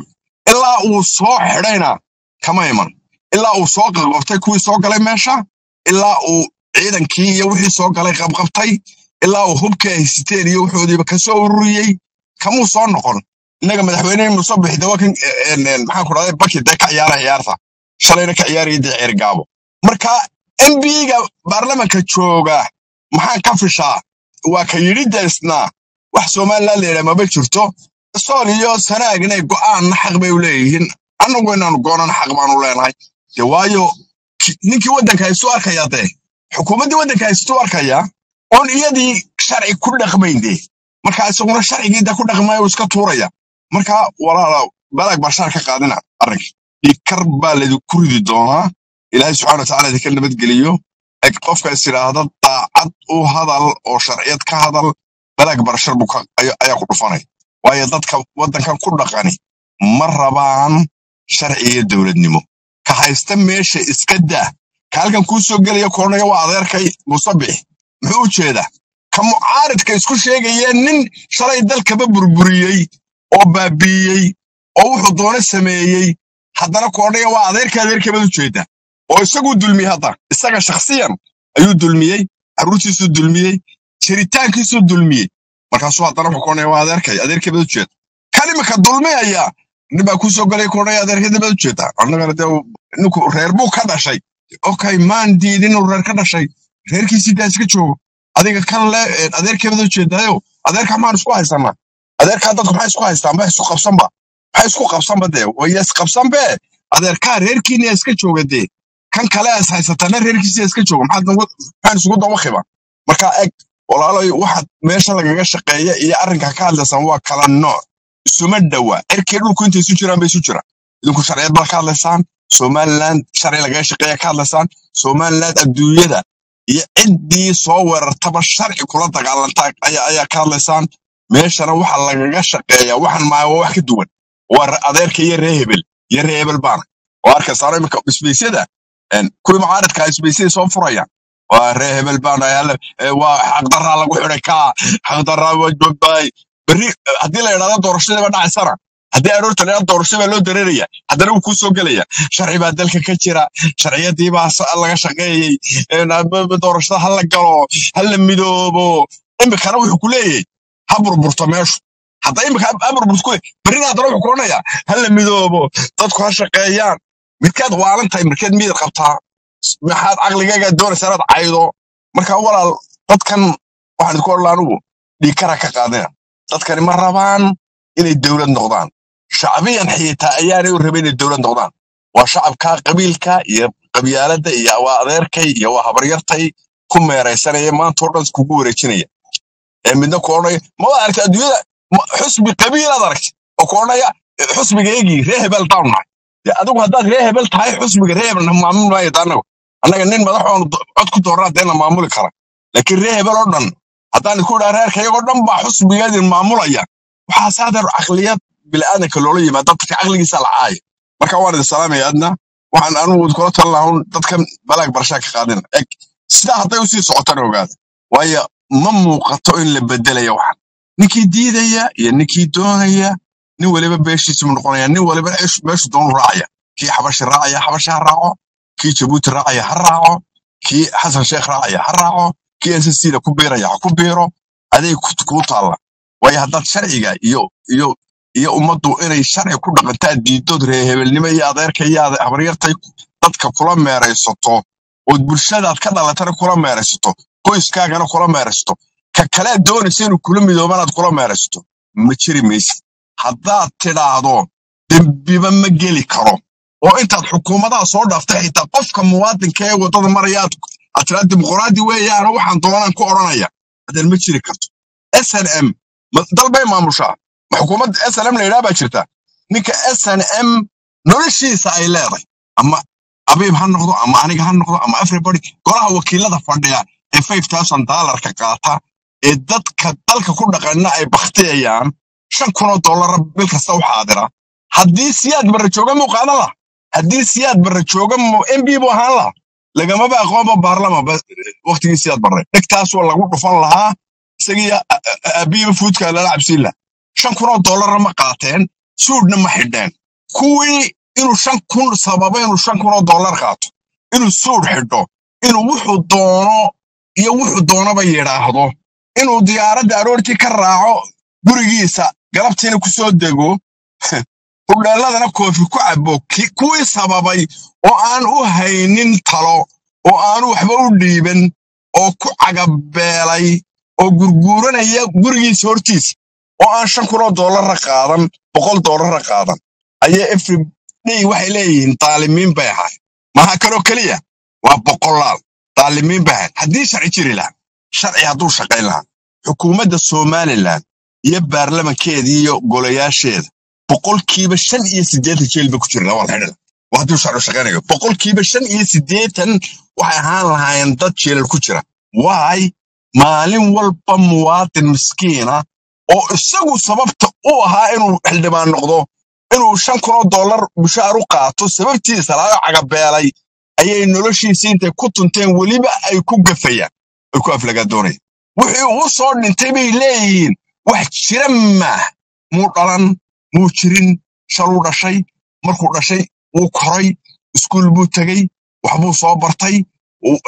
ilaa uu soo xidhayna kama iman ilaa uu soo qabqabtay kuwii soo galay meesha ilaa uu ciidankii iyo wixii soo galay qabqabtay ilaa uu hubkii ay siteen iyo wuxoodiiba kasoo ururiyey kamuu soo noqon innaga madaxweynihii muuse bixida waa kan maxaa ku dhahday baki dee ka ciyaara ciyaarta shalayna ka ciyaaraya dee ceergaabo marka mbiga baarlamanka jooga maxaan ka fishaa waa ka yidhi deesnaa wax somaliland la yidhaha maba jirto sool iyo sanaag inay go'aanna xaq bay u leeyihiin annagu inaanu goonana xaq baanu leenahay de waayo ki- ninkii waddanka haystuu arkaya dee xukuumaddii waddanka haystuu arkaya oon iyadii sharci ku dhaqmayn dee marka isaguna sharcigii da ku dhaqmaya uu iska tuuraya marka walaala balaag barshaar ka qaadina arrinka dhikar baa laydinku ridi doonaa ilaahay subxaana watacaala idinka nabadgeliyo eg qofka is idhaahda daacad u hadal oo sharciyad ka hadal balaag barashar buu ka- ayaa ayaa ku dhufanay waayo dadka waddankan ku dhaqani ma rabaan sharci iyo dowladnimo ka haysta meesha iska daa ka halkan kuu soo gelaya koonaya waa adeerkay musabix muxuu u jeedaa ka mucaaridka isku sheegaya nin shalay dalkaba burburiyey oo baabiiyey oo wuxuu doona sameeyey haddana koonaya waa adeerka adeerkabad u jeedaa oo isaguu dulmiyey hadda isaga shakhsiyan ayuu dulmiyey carruurtiisuu dulmiyey jiritaankiisuu dulmiyey markaasuu haddana wuxuu koonaya waa adeerkay adeerkabad u jeeda kan imika dulmiyaya nin baa kuu soo galay koonaya adeerkabad u jeeda annagana dee ninku reer buu ka dhashay okay maan diidin inuu reer ka dhashay reerkiisii daa iska joogo adiga kan le eh, adeerkeebada u jeedaayo adeerka maan isku haysanaa adeerkaa dadku maxay isku haystaan ma isku qabsanba maxay isku qabsanba dee waya isqabsanbe adeerkaa reerkiina iska jooga dee kan kale is haysatana reerkiisa iska jooga maxaad nagu- maxaan isugu dawaqiba marka eg walaaloy waxaad meesha lagaga shaqeeya iyo arrinka ka hadlaysaan waa kala nooc isuma dhowa cirkii dhulku intay isu jiraan bay isu jiraan idinku sharciyad baa ka hadlaysaan somaliland sharci lagaga shaqeeya ka hadlaysaan somaliland adduunyada iyo ciddii soo weerartaba sharci kula dagaalanta ayaa ayaa ka hadlaysaan meeshana waxa lagaga shaqeeya waxan maayo waa wax ka duwan waa re- adeerka iyo ree hebel iyo ree hebel baana oo arkaysaano imika isbeysyada een, kuwii mucaaradka isbeysyada soo furaya waa ree hebel baana hal- ee, waa xaqdaraa lagu xidhay kaa xaqdaraa wajbabay berri eh, haddii la idhahdo doorashadiiba dhacaysana haddii aroorta la idhahdo doorashada baa loo dareeraya haddana wuu kuu soo gelaya sharci baa dalka ka jira sharciyadii baa sa- laga shaqeeyey een, ab- ab- doorashada ha la galo ha la midoobo imikana wuxuu ku leeyahay ha burburto meeshu hadda imika ha burburto ku berrina haddana wuxuu ku odhanayaa ha la midoobo dadku ha shaqeeyaan midkaad waalan tahay midkeed miyad qabtaa maxaad caqligaaga doonaysaa inaad caydo marka walaal dadkan waxaan idinku odhan anugu dhiikara ka qaadina dadkani ma rabaan inay dowlad noqdaan shacbiyan xiitaa ayaanay u rabin inay dowlad noqdaan waa shacabka qabiilka iyo qabyaaladda iyo waa adeerkay iyo waa habaryartay ku meeraysanaya maanta oo dhan iskugu wareejinaya ee midna ku odhanaya ma waad aragtay adduunyada ma- xusbi qabiilaad aragtay oo ku odhanaya "Eh, xusbigaygii ree hebel baan nahay dee adigu haddaad ree hebel tahay xusbiga ree hebel na maamuli maayo da annagu annaga nin madax oon cod ku dooraa dee na maamuli kara laakiin ree hebel oo dhan haddaan idinku idhaa reerka iyagoo dhan baa xusbigeedin maamulaya waxaa saadeer caqliyad bilaadanka loola yimaada dadka caqligiisa la caaya marka waan idin salaamaya adna waxaan anugu kula talin lahaa un dadkan balaag barashaa ka qaadina eg sidaa hadday usii socotana ogaada waayo ma muuqato in la bedelaya waxan ninkii diidaya iyo ninkii doonaya nin waliba beeshiisu noqonaya nin waliba meeshu meeshu doonu raacaya kii xabashi raacaya xabashi ha raaco kii jabuuti raacaya ha raaco kii xasan sheekh raacaya ha raaco kii ncc da ku biiraya ha ku biiro aday ku- kuu taalla waayo haddaad sharciga iyo iyo iyo ummaddu inay sharci ku dhaqantaa diidood reehebelnimo iyo adeerka iyo ade- habaryartay dadka kula meeraysato ood bulshadaad ka dhalatana kula meeraysato qoyskaagana kula meeraysato ka kalead doonaysa inuu kula midoobanaad kula meeraysato ma jiri maysid haddaad tidhaahdo dembiba ma geli karo oo intaad xukuumadaha soo dhaaftay xitaa qofka muwaadinka ee waddada maraya aad aad tidhaa dimuqraadi weeyaano waxaan doonaan ku odhanaya haddeen ma jiri karto snm dal bay maamushaa ma xukuumad snm la yidhaha baa jirta ninka snm noloshiisa ay leedahay ama abiib ha noqdo ama aniga ha noqdo ama everybody golaha wakiilada fadhiya ee five thousand dollarka qaata ee dadka dalka ku dhaqana ay baktiyayaan shan kunoo dollara bil kasta u xaadira haddii siyaad barra jooga muu qaadan laha haddii siyaad barra jooga mb buu ahaan laha lagamaba aqoonba baarlama waqtigii siyaad barre dhegtaasoo lagu dhufan lahaa isagii abiiba fuudka lala cabsiin laha shan kunoo dollarna ma qaateen suudhna ma xidheen kuwii inuu shan kun sababa inuu shan kun oo dollar qaato inuu suud xidho inuu wuxuu doono iyo wuxuu doonaba yidhaahdo inuu diyaaradda aroortii ka raaco gurigiisa galabtiina ku soo dego hudheelladana koofi ku cabo ki- kuwii sababay oo aan u haynin talo oo aanu waxba u dhiiban oo ku cagabeelay oo gurguuranaya gurigiisa hortiisa oo aan shan kun oo dollara qaadan boqol dollara qaadan ayaa every day waxay leeyihiin daalimiin bay ahay maha kaloo keliya waa boqolaal daalimiin bay ahay haddii sharci jiri lahaa sharci hadduu shaqayn lahaa xukuumadda somalilan iyo baarlamankeeda iyo golayaasheeda boqolkiiba shan iyo siddeetan jeel ba ku jira waa la xidhi lahaa. waa hadduu sharci shaqaynayo boqolkiiba shan iyo siddeetan waxay ahaan lahaayeen dad jeelal ku jira waay maalin walba muwaadin miskiina oo isagu sababta u ahaa inuu xildhibaan noqdo inuu shan kun oo dollar mushaar u qaato sababtiisa laga cagabeelay ayay noloshiisii intay ku tunteen weliba ay ku gafayaan ay ku aflagaadoonayaan wixii uu soo dhintay bay leeyihiin wax jira maah muu dhalan muu jirin shaluu dhashay markuu dhashay wuu koray iskuul buu tegey waxbuu soo bartay uu-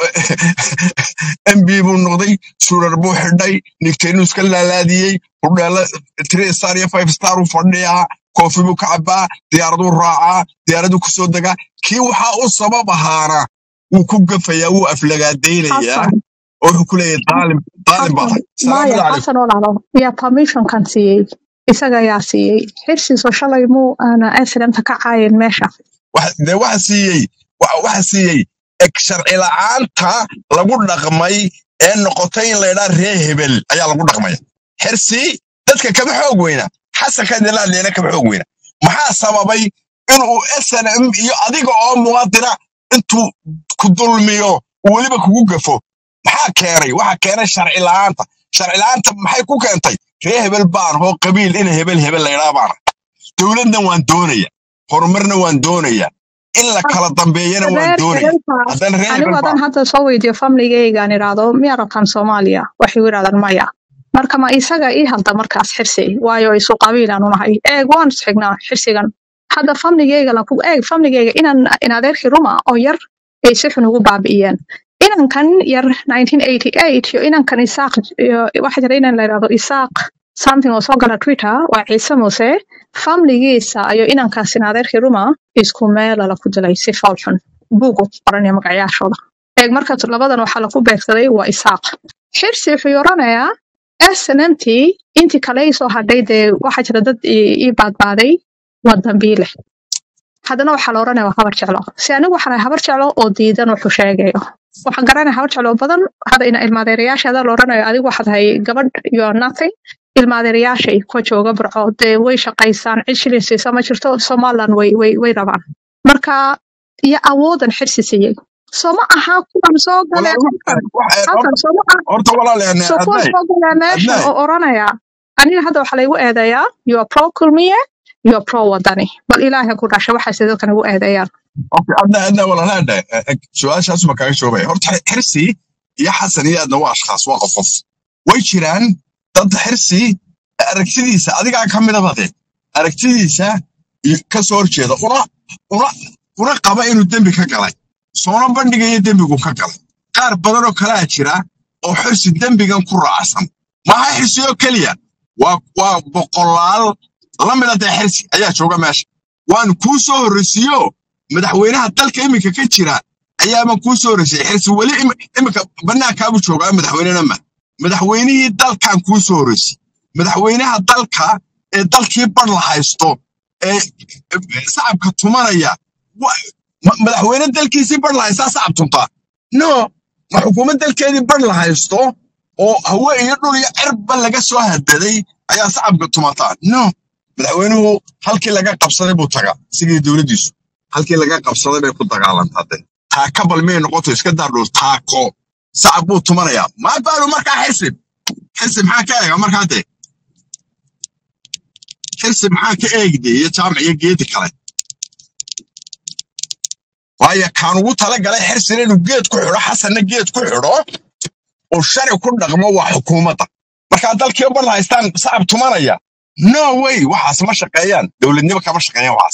mb buu noqday surar buu xidhay nigtaynu iska laalaadiyey hudheela three star iyo five star uu fadhiyaa koofi buu ka cabaa diyaaraduu raacaa diyaaraduu kusoo degaa kii waxaa u sabab ahaana wuu ku gafayaa wuu aflagaadaynayaa xasan oo wuxuu ku leeyahay daalim daalim baa xasan tahay salaamu maya calaykum xasan walaalo yaa permissionkan siiyey isaga ayaa siiyey xirsiiso shalay muu aana accidenta ka caayin meesha Wax- dee waxa siiyey wa- waxa siiyey eg sharci la'aanta lagu dhaqmay ee noqotay in laydhaa ree hebel ayaa lagu dhaqmaya xirsi dadka kama xoog weyna xasanka dilaadleena kama xoog weyna maxaa sababay inuu snm iyo adiga oo muwaadina intuu ku dulmiyo uu weliba kugu gafo maxaa keenay waxa keenay sharci la'aanta sharci la'aanta maxay ku keentay ree hebel baan hoo qabiil ina hebel hebel laydhaa baana dowladna waan doonaya horumarna waan doonaya in la kala dambeeyana waan reer doonaya hebelka haddana ree anigu hebel haddaan baan hadda soo weydiiyo famligeygaan idhaahdo miyaa rabtaan soomaaliya waxay u yidhahdaan maya marka ma isaga ii halda markaas xirsi waayo isu qabiilaan unahay eeg waan isxignaa xirsigan hadda famligeyga lan ku eeg famligeyga inaan in adeerkii ruma oo yar ay si xun ugu baabi'iyeen inankan yar 1988 iyo inankan isaaq iyo waxaa jira inan la yidhahdo isaaq something oo soo gala twitter waa ciise muuse famligiisa iyo inankaas in adeerkii ruma isku meelala ku dilay si fool xun buugu qoranaya magacyaashooda eeg marka labadan waxaa lagu beegsaday waa isaaq xirsi wuxuu oranayaa snmt intii kale ii soo hadhay dee waxaa jira dad ii ii baadbaaday waa dambiile haddana waxaa la oranaya waa habar jeclo si anigu waxaan ahay habar jeclo oo diidan wuxuu sheegayo waxaan garanaya habar jeclo badan hada ina ilmaadeerayaashaada la oranayo adigu waxaad tahay gabadh you are nothing ilmaadeerayaashay kuwa jooga burco dee way shaqaysaan cid shilin siisa ma jirto somaliland way way way rabaan marka iyo awoodan xirsi siiyey soo ma aha kuwan soo galee walaal halkan wax- wax- halkan soo ma aha horta walaal yani soo kuwan adnay soo galee meeshan adnay oo oranaya aniga hadda waxaa laygu eedeeyaa you are pro kulmiye you are pro wadani bal ilaahay ku dhashay waxaase dadkan igu eedeeyaan okay adnay adnay walaal adnay su-aashaas ma kaaga shoobaya horta xirsi iyo xasan iyo adna waa ashkhaas waa qof qof way jiraan dad xirsi aragtidiisa adigaa ka midaba de aragtidiisa iyo- ka soo horjeeda una una una qaba inuu dembi ka galay soona bandhigayo dembigu ka galay qaar badan oo kalaa jira oo xirsi dembigan ku raacsan maaha xirsi oo keliya waa waa boqolaal la mida dee xirsi ayaa jooga meesha waan kuu soo horreysiiyo madaxweynaha dalka iminka ka jira ayaaba kuu soo horreysiyey xirsi weli im- iminka bannaankaabu joogaa madaxweynena ma madaxweynihii dalkan kuu soo horreysiyey madaxweynaha dalka ee dalkii bar la haysto ee sacabka tumanaya wa- ma- madaxweyne dalkiisii bar la haystaa sacab tuntaa no ma xukuumad dalkeedii bar la haysto oo hawe iyo dhul iyo cirba laga soo hadaday ayaa sacabka tumataa no madaxweynuhu halkii laga qabsaday buu tagaa sidii dowladdiisu halkii laga qabsaday bay ku dagaalantaa de taaka bal miyay noqoto iska daadhow taako sacab buu tumanayaa maa baalu markaa xisib xisib maxaa ka eega markaa de xisib maxaa ka eegde iyo jaamac iyo geedi kale waayo kaan ugu talagalay xirsin inuu geed ku xidho xasanna geed ku xidho uu sharci ku dhaqmo waa xukuumadda markaa dalkii bar la haystaan sacab tumanaya no way waxaas ma shaqeeyaan dowladnimo kama shaqeeyaan waxaas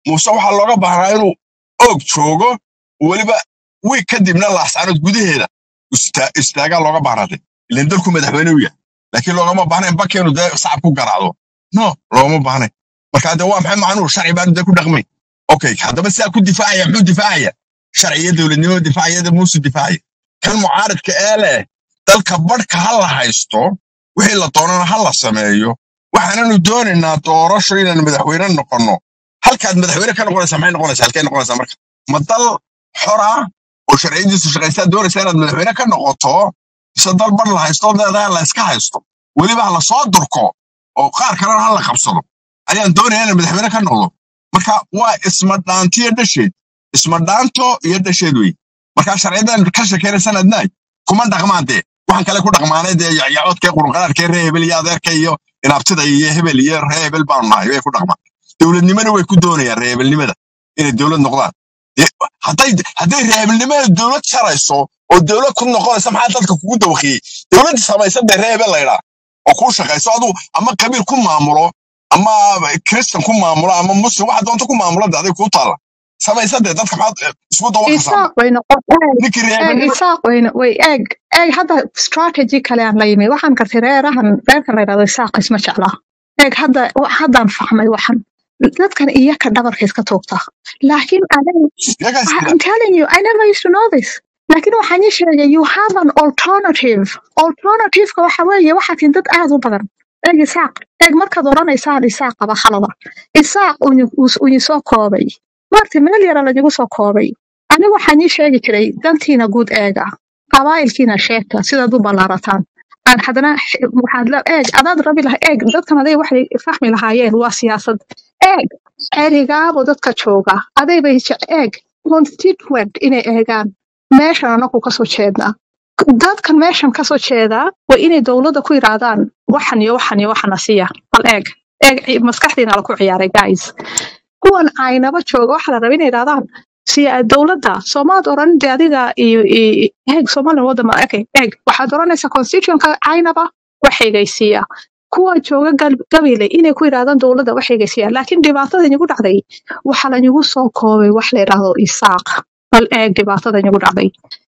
muuse waxaa looga baahnaa inuu oog joogo weliba wiig kadibna laascaanood gudaheeda ista- istaagaa looga baahnaaday ilan dalku madaxweyne u yahay laakiin loogama baahnayn bakeenu dee sacab ku garaacdo no loogama baahnayn marka de waa maxay macnuhu sharci baanu dee ku dhaqmay okay haddaba sidaa ku difaacaya muxuu difaacaya sharciyo dowladnimo difaaciyada muuse difaacaya kan mucaaridka ee leh dalka badhka ha la haysto wixii la doonana ha la sameeyo waxaananu doonaynaa doorasho inaan madaxweyne noqonno halkaad madaxweyne ka noqonaysaa maxay noqonaysaa halkay noqonaysaa marka ma dal xora oo sharciyadiisu shaqaysaa doonaysaa inaad madaxweyne ka noqoto mise dal badh la haysto leedahay la iska haysto weliba ha la soo durko oo qaar kalena ha la qabsado ayaan doonaya inaan madaxweyne ka noqdo marka waa ismadhaantiyo dhasheed ismadhaanto iyo dhasheed wey marka sharciyadan ka shekeynaysan adnaay kuma dhaqmaan dee waxaan kale ku dhaqmaanay dee yacyacoodkee qurunqaraarkee ree hebel iyo adeerka iyo inaabtida iyo hebel iyo ree hebel baanu nahay way ku dhaqmaan dowladnimana way ku doonayaan ree hebelnimada inay dowlad noqdaan Dee, hadday hadday ree hebelnimada dowlad sarayso oo dowlad ku noqonaysa maxaa dadka kugu dawakiyey dowladda samaysa dee ree hebel laydhaa oo kuu shaqayso aduu ama qabiil ku maamulo ama kristan ku maamulo ama muslim waxa doonta ku maamulo de aday kuu taalla samaysa dee dadka maxaad eh, isku dawaqasaa isaaq way noqon eeg ninkii ree eeg hebelnimo isaaq wayna way eeg eeg hadda strategy kale aan la yimid waxaan gartay reerahan reerkan la yidhahdo isaaq isma jeclaa eeg hadda wa- haddaan fahmay waxan dadkan iyaka dhabarka iska tuugta laakiin aniga yagaas I- jira I'm telling you I never used to know this laakiin waxaan ii sheegay you have an alternative alternativeka waxa weeye waxaa tin dad aad u badan eeg isaaq eeg markaad odhanaysaan isaaq qaba khalada isaaq unyi soo koobay maarta meel yara lañugu soo koobay aniga waxaan ii sheegi jiray dantiina guud eega qabaa'ilkiina sheegta sidaad u ballaarataan aan haddana x- waxaad la eeg adaad rabi laha eeg dadkan aday waxay fahmi lahaayeen waa siyaasad eeg erigaabo dadka jooga aday bay jec- eeg constituent inay eegaan meeshan anagu kasoo jeednaa dadkan meeshan kasoo jeedaa waa inay dowladda ku yidhaahdaan waxan iyo waxan iyo waxana siiya bal eeg eeg ci- maskaxdiina laku ciyaaray guys kuwan aynaba jooga waxaa la raba inay yidhahdaan siya dowladda soomaad oran de adiga iyo iyo- eeg somalilan wadama okay eeg waxaad oranaysaa constitutionka aynaba waxeegaysiiya kuwa jooga gal- gabile inay ku yidhahdaan dowladda waxeegaysiiya laakiin dhibaatada inagu dhacday waxaa lanagu soo koobay wax la yidhaahdo isaaq bal eeg dhibaatada inagu dhacday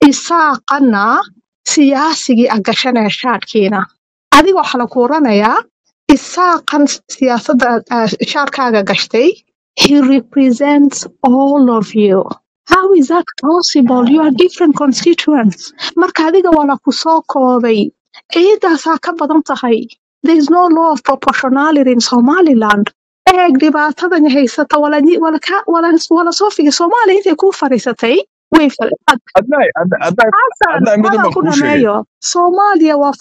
isaaqana siyaasigii agashanaya shaadhkiina adiga waxaa laku oranayaa isaaqan siyaasadda ah, shaadhkaaga gashtay he represents all of you how is that possible you are different constituents marka adiga waa laku soo koobay ciidaasaa ka badan tahay there is no law of proportionality in somaliland eeg dhibaatadan haysata wala wala wala soo figi soomaaliya intay kuu fadhiisatay way fal- adnaay adnaay Xasan, adnaay midun wadan baan ku kuu sheegay dhameeyo soomaaliya waa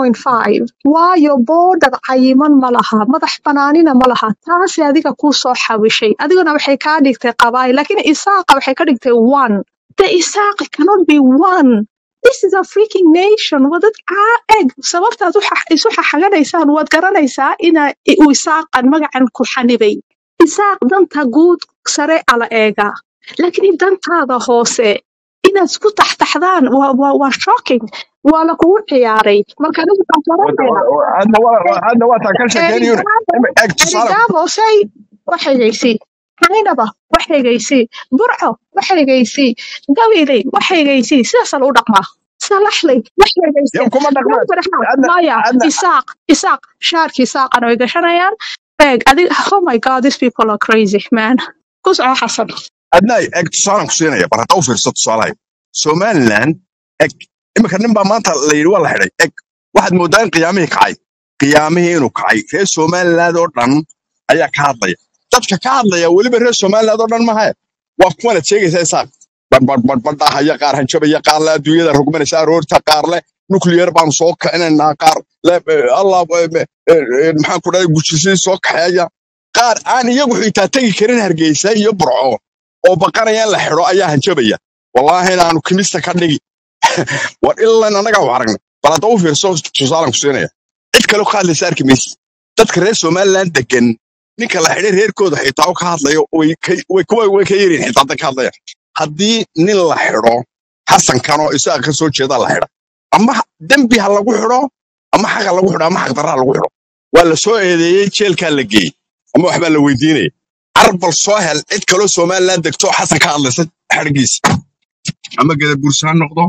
4.5 waayo boodar cayiman ma laha madax banaanina ma laha taasi adiga kuu soo xawishay adiguna waxay kaa dhigtay qabaayil laakiin isaaqa waxay ka dhigtay one the isaaq cannot be one this is a freaking nation waa dad caa eg sababtaad u xa- isu xaxaganaysaan waad garanaysaa ina uu isaaqan magacan ku xanibay isaaq danta guud sare ala eega laakiin in dantaada hoose inaad isku taxtaxdaan waa waa waa shocking waa lakugu ciyaaray marka anigu waxaan garanayaa adna waa adna waa taan ka sheekeynayune erigaabo eeg tusaale erigaabo say waxeegaysi xaynaba waxeegaysi burco waxeegaysi gabiley waxeegaysi sidaasa lagu dhaqmaa salaxley waxeegaysi yow kuma dhaqmaan Warfaraxaad, adna maya adna isaaq isaaq shaarkii isaaqana way gashanayaan eeg adiga oh my god these people are crazy man ku soco xasan adnaay eeg tusaalaan ku siinaya bar hadda u fiirso tusaalahay somaliland eg iminka nin baa maanta la yidhi waa la xidhay eg waxaad mooddaa in qiyaamihii kacay qiyaamihii inuu kacay reer somaliland oo dhan ayaa ka hadlaya dadka ka hadlaya weliba reer somaliland oo dhan mahaye waa kuwanaad sheegaysaa isaaq badbadbadbadhahaya qaar hanjabaya qaar le adduunyada rogmanaysa aroorta qaar le nuclear baanu soo kicinaynaa qaar le eh, allah eh, eh, eh, maxaan ku dhahay gujisii soo kaxeeya qaar aan iyagu xitaa tegi karin hargeysa iyo burco oo baqanaya in la xidho ayaa hanjabaya wallaahi inaanu kimista ka dhigi war ilan annagaa u aragnay bal hadda u fiirso tusaalan ku siinaya cid kale ka hadlaysa arki maysi dadka reer somaliland degan ninka la xidhay reerkooda xitaa oo ka hadlayo way ka- way kuwa way ka yariin xitaa hadda ka hadlaya haddii nin la xidho xasankan oo isaga ka soo jeeda la xidha ama dembi ha lagu xidho ama xaq ha lagu xidho ama xaq darra ha lagu xidho waa la soo eedeeyey jeelkaa la geeyey ama waxbaa la weydiinaya arbal soo hel cid kaloo somaliland degto oo xasan ka hadlaysa xadhigiisa ama gadabursi ha noqdo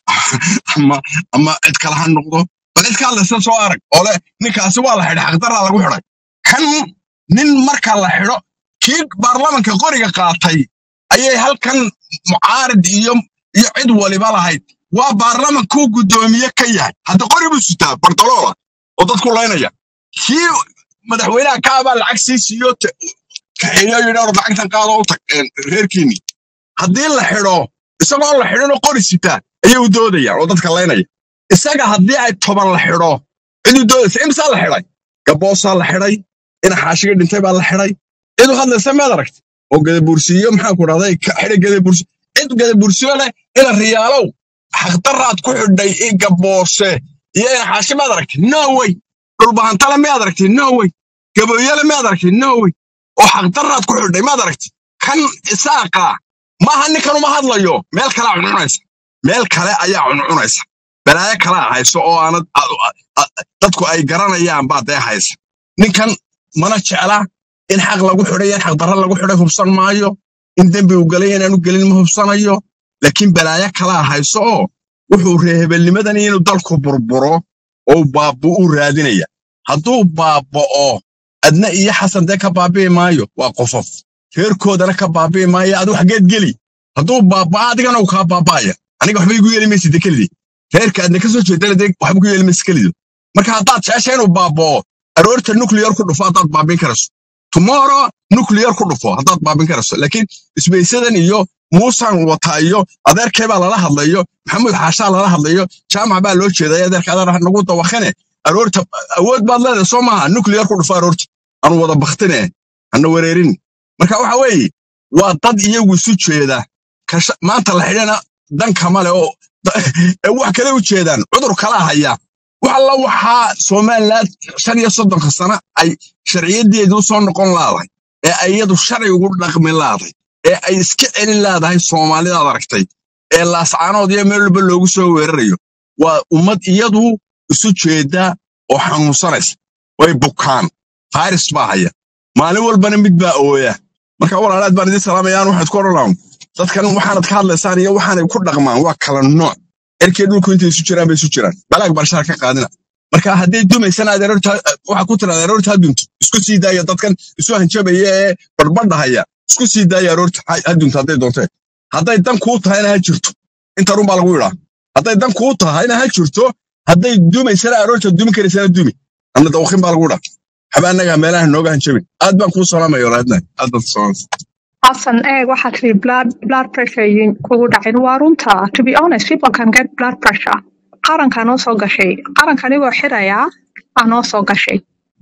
ama ama cid kale ha noqdo bal cid ka hadlaysa soo arag oo leh ninkaasi waa la xidhay xaqdaraa lagu xidhay kan nin marka la xidho kii baarlamanka qoriga qaatay ayay halkan mucaarid iyo iyo cid waliba lahayd waa baarlamankuu guddoomiye ka yahay hadda qori buu sitaa bartoloola oo dadku laynaya kii madaxweynaha kaabaa lacag sii siiyo te- kaxeeyo yidhi or lacagtan qaado u tag een, reerkiinni haddii la xidho isagoo la xidhinoo qori sitaa ayay u doodayaan oo dadka laynaya isaga haddii ay toban la xidho cid u doodaysa imsaa la xidhay gaboosaa la xidhay ina xaashiga dhintay baa la xidhay cid u hadlaysa meed aragti oo gadabursiyo maxaa ku dhahday ka xidhay gadabursi cid gadabursiyo leh ina riyaalow xaqdaraad ku xidhay i gaboose iyo ina xaashi meed aragti no way dhulbahantale meed aragti no way gaboyele meed aragti no way oo xaqdaraad ku xidhay meed aragti kan isaaqa maaha ninkan uma hadlayo meel kalea cuncunaysa meel kale ayaa cuncunaysa balaayo kalea hayso oo aanad a- a- a- dadku ay garanayaan baa dee haysa ninkan mana jecla in xaq lagu xidhay in xaq darra lagu xidhay hubsan maayo in dembi uu galay inaanu gelin ma hubsanayo laakiin balaayo kalaa hayso oo wuxuu reehebelnimadan inuu dalku burburo oo baabo u raadinaya hadduu baaba'o adna iyo xasan dee ka baabi'i maayo waa qofof reerkoodana ka baabi'i maayo adu xageed geli hadduu baaba'a adigana uu kaa baaba'aya aniga waxba igu yeeli maysid dee kelidii reerka aadna ka soo jeedana dee waxba ku yeeli maysid kelidu marka haddaad jecesha inuu baaba'o aroorta nuclear ku dhufo haddaad baabin karayso tomorrow nuclear ku dhufo haddaad baabin karayso laakiin isbaysadan iyo muusan wata iyo adeerkee baa lala hadlayo maxamuud xaashaa lala hadlayo jaamac baa loo jeedaya adeerka adeer nagu dawakane aroorta awood baad leedahay soo maaha nuclear ku dhufo aroorta anu wada baktine hana wereerin marka waxa weeye waa dad iyagu isu jeeda kasha- maanta la xidhana dan kama le oo ee wax kale u jeedaan cudur kala haya wax alla waxaa somaliland shan iyo soddonka sano ay sharciyadeedu soo noqon laadahay ee ay iyadu sharci ugu dhaqmi laadahay ee ay iska celin laadahay soomaalidaad aragtay ee laascaanood iyo meel walba loogu soo weerarayo waa ummad iyadu isu jeeda oo xanuunsanaysa way bukaan fayras baa haya maalin walbana mid baa ooya marka walaalaad baan idin salaamayaan waxaad ku odhan lahaa dadkan waxaanad ka hadlaysaan iyo waxaanay ku dhaqmaan waa kala nooc erkee dhulku intay isu jiraan bay isu jiraan balaag barshaar ka qaadina marka hadday dumaysana adeerorta waxa ku tira adeerorta ha dunto isku sii daaya dadkan isu hanjabaya ee barbadhahaya isku sii daaya aroorta ha ha dunto hadday doontee hadday dan kuu tahayna ha jirto inta run baa lagu yidhaa hadday dan kuu tahayna ha jirto hadday dumaysana aroorta dumi karaysana dumi anna dawaqin baa lagu yidhaa waxba annaga meelaha nooga hanjabin aad baan kuu salaamaya walaadna aad baan salaamaya Hassan, eh, waxaa tiri blood blood pressure yin kugu dhacin waa runta. To be honest, people can get blood pressure. Qarankaa noo soo gashay. Qaranka anigoo xiraya aa noo soo gashay.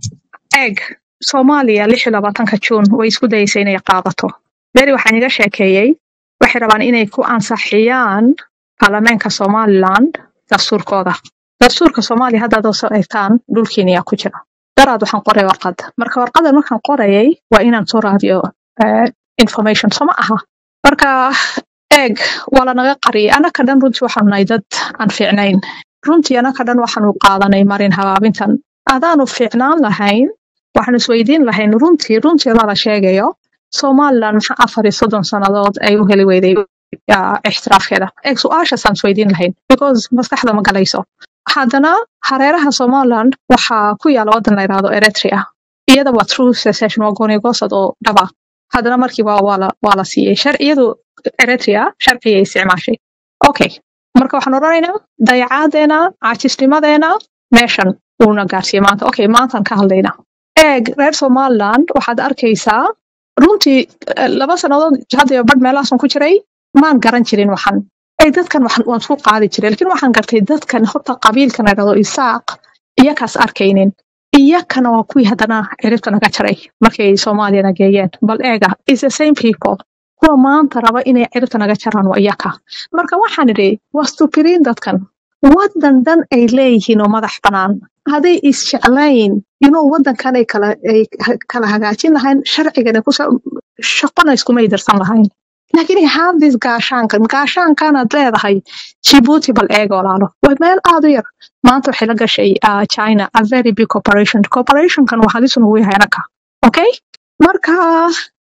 Eeg, Soomaaliya lix iyo labaatanka Juun way isku dayeysay inay qaadato. Beri waxaan iga sheekeeyey waxay rabaan inay ku ansixiyaan baarlamaanka Somaliland dastuurkooda. Dastuurka Soomaaliya haddaad oo soo eegtaan dhulkeena yaa ku jira. Daraad waxaan qoray warqad. Marka warqadan markaan qorayay waa inaan soo raadiyo eh, information soo ma aha marka eeg waa lanaga qariyay anaka dhan runtii waxaanu nahay dad aan fiicnayn runtii anaka dhan waxaanu qaadanay marin habaabintan adaanu fiicnaan lahayn waxaanu isweydiin lahayn runtii runtii lala sheegayo somaliland maxaa afar iyo soddon sannadood ay u heli weyday ah, ixtiraafkeeda eeg su-aashaasaan isweydiin lahayn because maskaxda ma galayso haddana hareeraha somaliland waxaa ku yaala waddan la yidhaahdo eritrea iyada waa true secession waa goonigoosad oo dhaba haddana markii waa waa la waa la siiyey sharciyadu eritrea sharciyay isticmaashay okay marka waxaan odhanaynaa dayacaadeena caajisnimadeena meeshan uuna gaarsiiyey maanta okay maantaan ka hadlaynaa eeg reer somaliland waxaad arkaysaa runtii eh, laba sannadood hadda iyo badh meelahaasan ku jiray maan garan jirin waxan eeg dadkan waxan waan ku qaadi jiray laakiin waxaan gartay dadkan horta qabiilkan la dhahdo isaaq iyakaas arkaynin iyakana waa kuwii haddana ciribta naga jaray markay soomaaliyana geeyeen bal eega is the same people kuwa maanta raba inay ciribta naga jaraan waa iyaka marka waxaan idhi waa stupiriin dadkan waddan dhan ay leeyihiin oo madax bannaan hadday isjeclayn inuu waddankan ay kala ay ha- kala hagaajin lahayn sharcigana kusa shaqona iskumay darsan lahayn laakiin have this gaashaankan gaashaankaanaad leedahay jibuuti bal eega walaalo waa meel aad u yar maanta waxay la gashay uh, china a very big corporation corporationkan waa halis nugu yahay anaka okay marka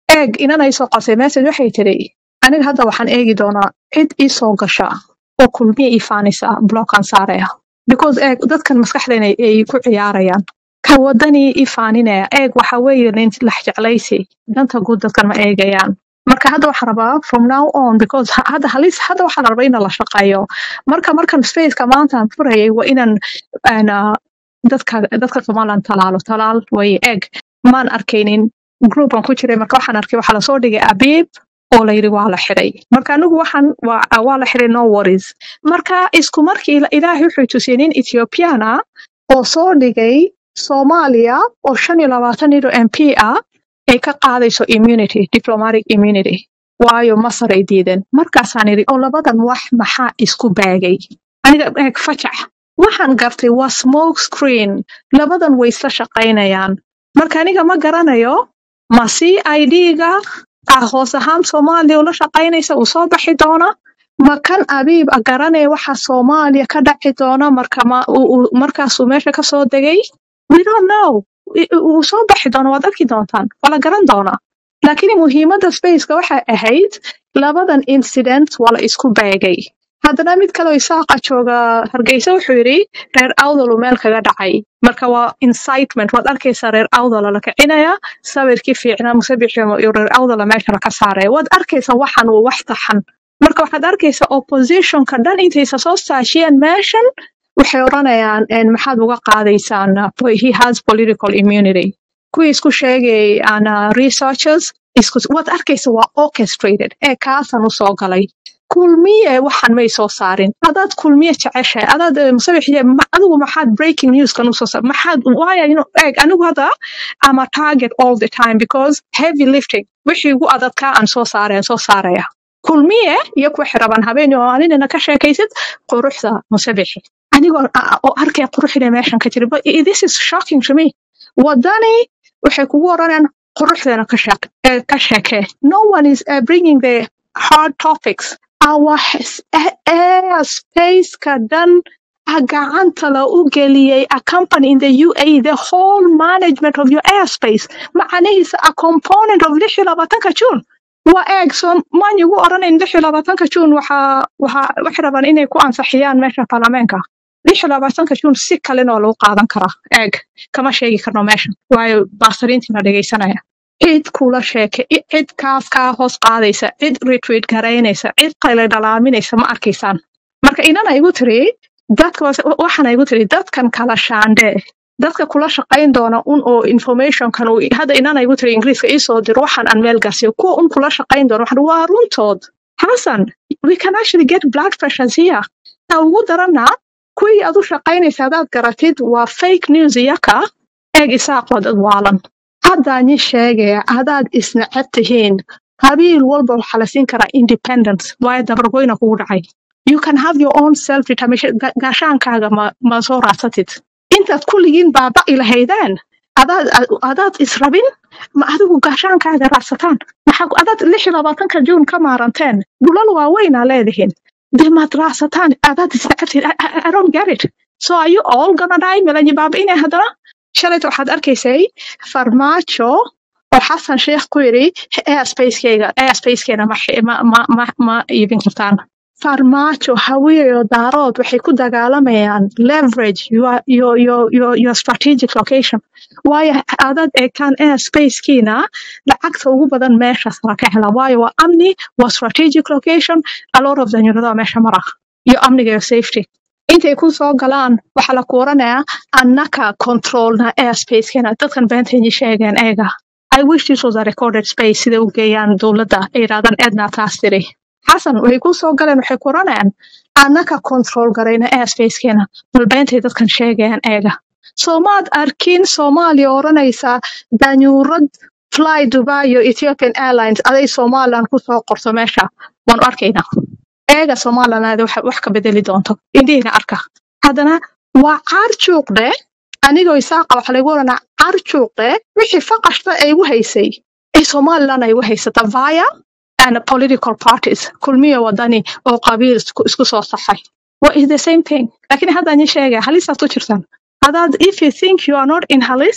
eeg inanay soo qosay message waxay tiri aniga hadda waxaan eegi doonaa cid ii soo gasha oo kulmiya ii faanisa blockan saaraya because eeg dadkan maskaxdayna ay ku ciyaarayaan ka wadanii ii faaninaya eeg waxa weeye nin lax jeclaysi danta guud dadkan ma eegayaan marka hadda waxaan rabaa from now on because ha- hadda halis hadda waxaan rabaa in la shaqeeyo marka markan spaceka maanta aan furayay waa inaan aan, ah, dadka dadka somaliland talaalo talaal way eeg maan arkaynin groupan ku jiray marka waxaan arkay waxaa lasoo dhigay abiib oo la yidhi waa la xiray marka anigu waxaan waa waa la xiray no worries marka isku markii ila- ilaahay wuxuu tusiyey nin ethiopian ah oo soo dhigay soomaaliya oo shan iyo labaatan ilo m p ah ay ka qaadayso immunity diplomatic immunity waayo masar ay diideen markaasaan idhi oo labadan wax maxaa isku baagay aniga eeg fajax waxaan gartay waa smoke screen labadan way isla shaqaynayaan marka aniga ma garanayo ma c i d-ga ah hoos ahaan soomaaliya ula shaqaynaysa uu soo baxi doona ma kan abiib a garanaya waxa soomaaliya ka dhaci doona marka ma uu- uu- markaasuu meesha ka soo degay we don't know I- i- wuu soo baxi doona waad arki doontaan waa la garan doonaa laakiin muhiimadda spaceka waxay ahayd labadan incident waa la isku beegay haddana mid kaleo isaaqa jooga hargeysa wuxuu yidhi reer awdal uu meel kaga dhacay marka waa incitement waad arkaysaa reer awdala la kicinaya sawirkii fiicnaa musabixi iyo reer awdala meesha laka saaraya waad arkaysaa waxan uu wax taxan marka waxaad arkaysaa oppositionka dhan intaysa soo saashiyeen meeshan waxay odhanayaan "En, maxaad uga qaadaysaan uh, he has political immunity kuwii isku sheegay aan uh, researchers isku waad arkaysa waa orchestrated ee kaasan u soo galay kulmiye waxan may soo saarin adaad kulmiye jeceshahay adaad eh, musabixiye ma- adigu maxaad breaking newskan usoo saar maxaad waaya you know, eeg anigu hadda ama target all the time because heavy lifting wixii ugu adadkaa aan soo saareen soo saaraya kulmiye iyo kuwa xiraban habeen oo aninina ka sheekaysid quruxda musabixi anigoo a- a- oo arkaya quruxda meeshan ka jira but i- this is shocking to me wadani waxay kugu oranayaan quruxdeena ka sheek- eh, ka sheekee no one is uh, bringing the hard topics our s- eh, air spaceka dhan a gacanta la u geliyey a company in the UAE the whole management of your airspace macanihiisa a component of lix iyo labaatanka June waa eeg soo maan igu oranayn lix iyo labaatanka June waxaa waxaa waxay rabaan inay ku ansaxiyaan meesha baarlamaanka lix iyo labaatanka June si kalena waa lagu qaadan karaa eeg kama sheegi karno meeshan waayo baasariintiina dhegaysanaya cid kula sheeke i- cid kaaf kaa hoos qaadaysa cid retweet garaynaysa cid qayle dhalaaminaysa ma arkaysaan marka inana igu tiri dadka was- wa- waxaana igu tiri dadkan kala shaandhe dadka kula shaqayn doona un oo informationkan uu hadda inana igu tiri ingiriiska iisoo diro waxaan aan meel gaarsiiyo kuwa un kula shaqayn doona waxaan waa runtood xasan we can actually get blood pressures here ta ugu darana kuwii aad u shaqaynaysa hadaad garatid waa fake news iyaka eeg isaaq waa dad waalan haddaan ii sheegaya hadaad isneceb tihiin qabiil walba waxaa la siin karaa independence waayo dabargoyna kugu dhacay you can have your own self determination Ga- gaashaankaaga ma, ma soo raadsatid intaad kulligiin baaba'i lahaydeen adaad adaad israbin ma adigu gaashaankaaga raadsataan maxaa ku- adaad lix iyo labaatanka juun ka maaranteen dhulal waaweynaa leedihiin dee maad raadsataan adaad isnecebtid I, I, I don't get it so are you all gonna die melanyi baabi'inay haddana shalayta waxaad arkaysay farmaajo oo xasan sheekh ku yidhi airspace-kayga airspace-keena ma, xi- ma, ma, ma, ma iibin kartaan farmaajo hawiyo daarood waxay ku dagaalamayaan leverage your, your, your, your, your strategic location waayo adaad eegtaan airspace-kiina lacagta ugu badan meeshaas la ka hela waayo waa amni waa strategic location a lot of danyarada meesha mara iyo amniga iyo safety intay ku soo galaan waxaa la kuuranayaa annaka controlna airspace-keena dadkan beentayni sheegeen eega I wish this was a recorded space sida u geeyaan dowladda ay yidhahdaan edna taas tiri xasan waxay ku soo galeen waxay kuranayaan annaka control garayna airspace-keena bal beentay dadkan sheegayaan eega soomaad arkin soomaaliya odhanaysaa danyuurad fly dubai iyo ethiopian airlines aday somaliland ku soo qorto meesha waanu arkaynaa eega somaliland wax wax ka bedeli doonto indhihiina arka haddana waa caarjuuqde anigoo isaaqa waxa lagu oranaa caarjuuqde wixii faqashta ay igu haysay ee somaliland ay igu haysata via and political parties kulmiya wadani oo qabiil isku isku soo saxay what is the same thing laakiin hadda ni sheegaya halisaad ku jirtaan hadaad if you think you are not in halis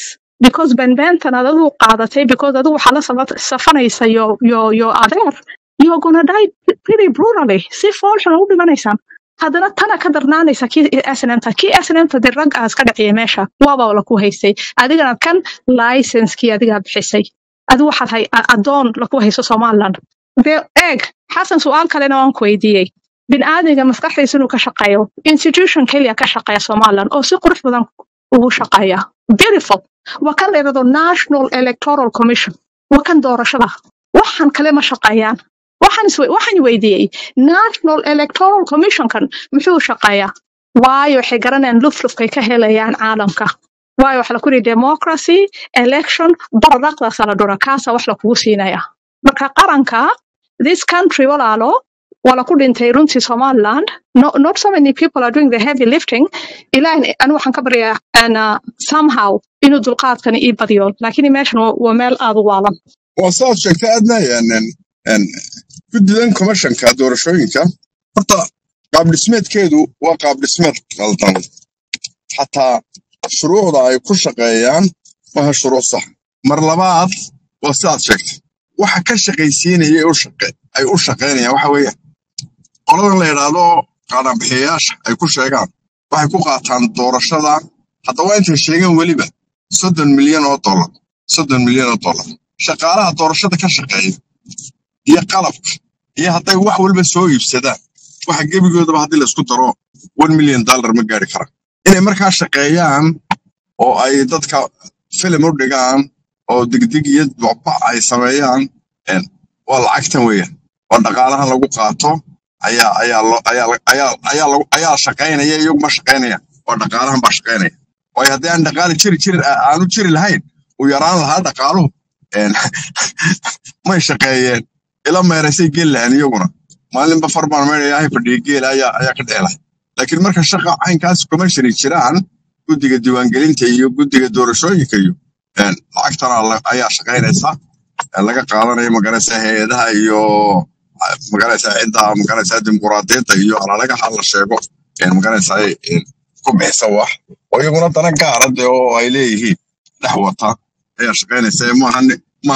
because benbentan ad adigu qaadatay because adigu waxaa la saba- safanaysa yo yo yo adeer you're gonna die pretty brutally si foolxun u dhimanaysaan haddana tana ka darnaanaysa kii snmta kii snmta de rag aas ka dhaciyay meesha waaba laku haystay adigana kan licenskii adigaa bixisay adi waxaad hay a- adoon laku haysto somaliland de eeg xasan su-aal kalena waan ku weydiiyey biniaadmiga maskaxdiisa inuu ka shaqeeyo institution keliya ka shaqeeya somaliland oo si qurux badan ugu shaqeeya beautiful waa kan la yidhahdo national electoral commission waa kan doorashada waxan kale ma shaqeeyaan waxaan is waxaan weydiiyey national electoral commissionkan muxuu shaqeeyaa waayo waxay garanayaan luflufkay ka helayaan caalamka waayo waxa laku yidhi democracy election baradaqdaasa la dhura kaasa wax lakugu siinaya marka qaranka this country walaalo waa laku dhintay runtii somaliland no, not so many people are doing the heavy lifting ilaah anu waxaan ka baryaa and, uh, somehow inuu dulqaadkani ii badiyo laakiin meeshan waa waa meel aad u waalan waa sidaad sheegtay aadna guddidan commissionka doorashooyinka horta qaab dhismeedkeedu waa qaab dhismeed qaldan xataa shuruucda ay ku shaqeeyaan maaha shuruuc sax mar labaad waa sidaad sheegtay waxa ka shaqaysiinaya ay u shaqe- ay u shaqaynayaan waxa weeye qoladan la yidhaahdo qaadhanbixiyayaasha ay ku sheegaan waxay ku qaataan doorashada haddaba intay sheegeen weliba soddon milyan oo dollar soddon milyan oo dollar shaqaalaha doorashada ka shaqeeya iyo qalabka iyo hadday wax walba soo iibsadaan waxa gebigoodaba haddii laisku daro one million dollar ma gaari karaan inay markaa shaqeeyaan oo ay dadka filim u dhigaan oo digdig iyo bocba ay sameeyaan een, waa lacagtan weeyaan oo dhaqaalahan lagu qaato ayaa ayaa lo ayaa la- ayaa ayaa lagu ayaa shaqaynaya iyagu ma shaqaynaya oo dhaqaalahan baa shaqaynaya waayo haddii aan dhaqaali jiri jiri aanu jiri lahayn uu yaraan lahaa dhaqaaluhu een, may shaqeeyeen ila meeraysay geli lahayn iyaguna maalinba farbaan meerayahay fadhiya geela ayaa ayaa ka dhici lahay laakiin marka shaqa caynkaas commercially jiraan guddiga diiwaangelinta iyo guddiga doorashooyinka iyo een, lacagtana la- ayaa shaqaynaysa ee laga qaadanayo magaraysa hay-adaha iyo ah, magaraysa cidda magaraysa dimuquraadiyadda iyo alalagaha la sheego een, magaraysa ay een, ku bixisa wax oo iyaguna dana gaara de oo ay leeyihiin dhex wata ayaa shaqaynaysa ee maaha ni- ma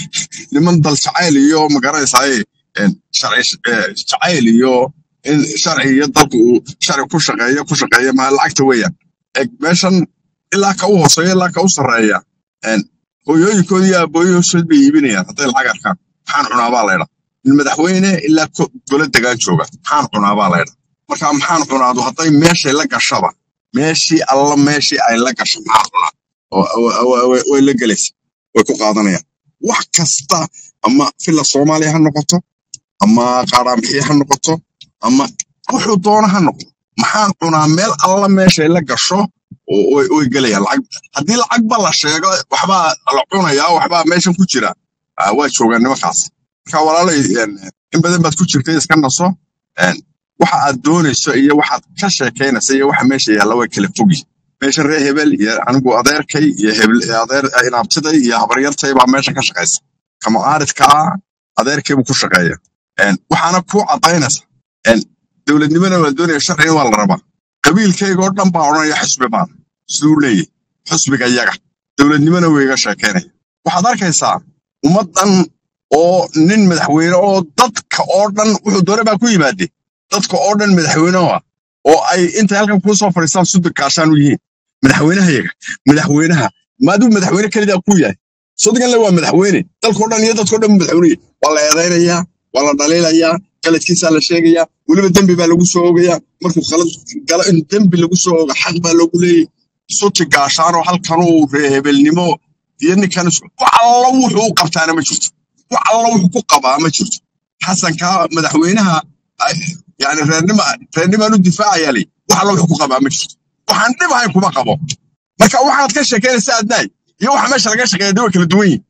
niman dal jacayl iyo magaraysa ay een, sharci eh, jacayl iyo in sharci iyo dalku uu sharci ku shaqeeyo ku shaqeeya maa lacagta weeyaan eg meeshan ilaa ka u hooseeya ilaa ka u sarreeya een, hooyooyinkood iyo aabooyinkood bay iibinayaan hadday lacag arkaan maxaan cunaabaa laydha in madaxweyne ilaa ko- gole degaan jooga maxaan cunaabaa laydha marka maxaan cunaadu hadday meeshay la gashaba meeshii alla meeshii ay la gasho maxaan cunaa oo- oo- oo- oo- way la gelaysa way ku qaadanayaan wax kasta ama fila soomaaliya ha noqoto ama qaaraanbixiye ha noqoto ama wuxuu doona ha noqdo maxaan cunaa meel alla meeshay la gasho oo- way way gelayaan lacag haddii lacagba la sheego waxbaa la cunayaa waxbaa meeshan ku jira ah, waa joogaan nimankaas marka walaalay een, in badan baad ku jirtay iska naso een, waxa aad doonayso iyo waxaad ka sheekaynaysa iyo waxa meesha yaalla way kala fogi meesha reer hebel iyo anigu adeerkay iyo hebel adeer inaabtiday iyo habaryartay baa meesha ka shaqaysa kama aaridkaa adeerkay buu ku shaqeeya Een, waxaana ku cadaynaysa een, dowladnimona waa doonaya sharciga waa la rabaa qabiilkayga oo dhan baa odhanaya xusbi baan siduu leeyahy xusbiga yaga dowladnimona way iga sheekaynaya waxaad arkaysaa ummaddan oo nin madaxweyne oo dadka oo dhan wuxuu doone baa ku yimaade dadka oo dhan madaxweyne ah oo ay intay halkan kuu soo fadhiistaan sudbi kaashaan u yihiin madaxweynaha yaga madaxweynaha maaduu madaxweyne kelidaa ku yahay sodigan le waa madaxweyne dalkao dhan iyo dadkao dhan buu madaxweyne waa la eedaynayaa waa la dhaliilayaa qaladkiisaa la sheegayaa weliba dembi baa lagu soo ogayaa markuu qalad galo in dembi lagu soo oga xaq baa loogu leeyahy suti gaashaanoo halkanuu reehebelnimo iyo ninkan isku wax alla wuxuu u qabtaana ma jirto wax alla wuxuu ku qabaa ma jirto xasanka madaxweynaha ay- yani reernima reernimaan u difaacayaa li wax alla wuxuu ku qabaa ma jirto waxaan dhib ahayn kuma qabo marka waxaad ka sheekeynaysa adnaay iyo waxa meesha laga shaqeeya de way kala duwan yihin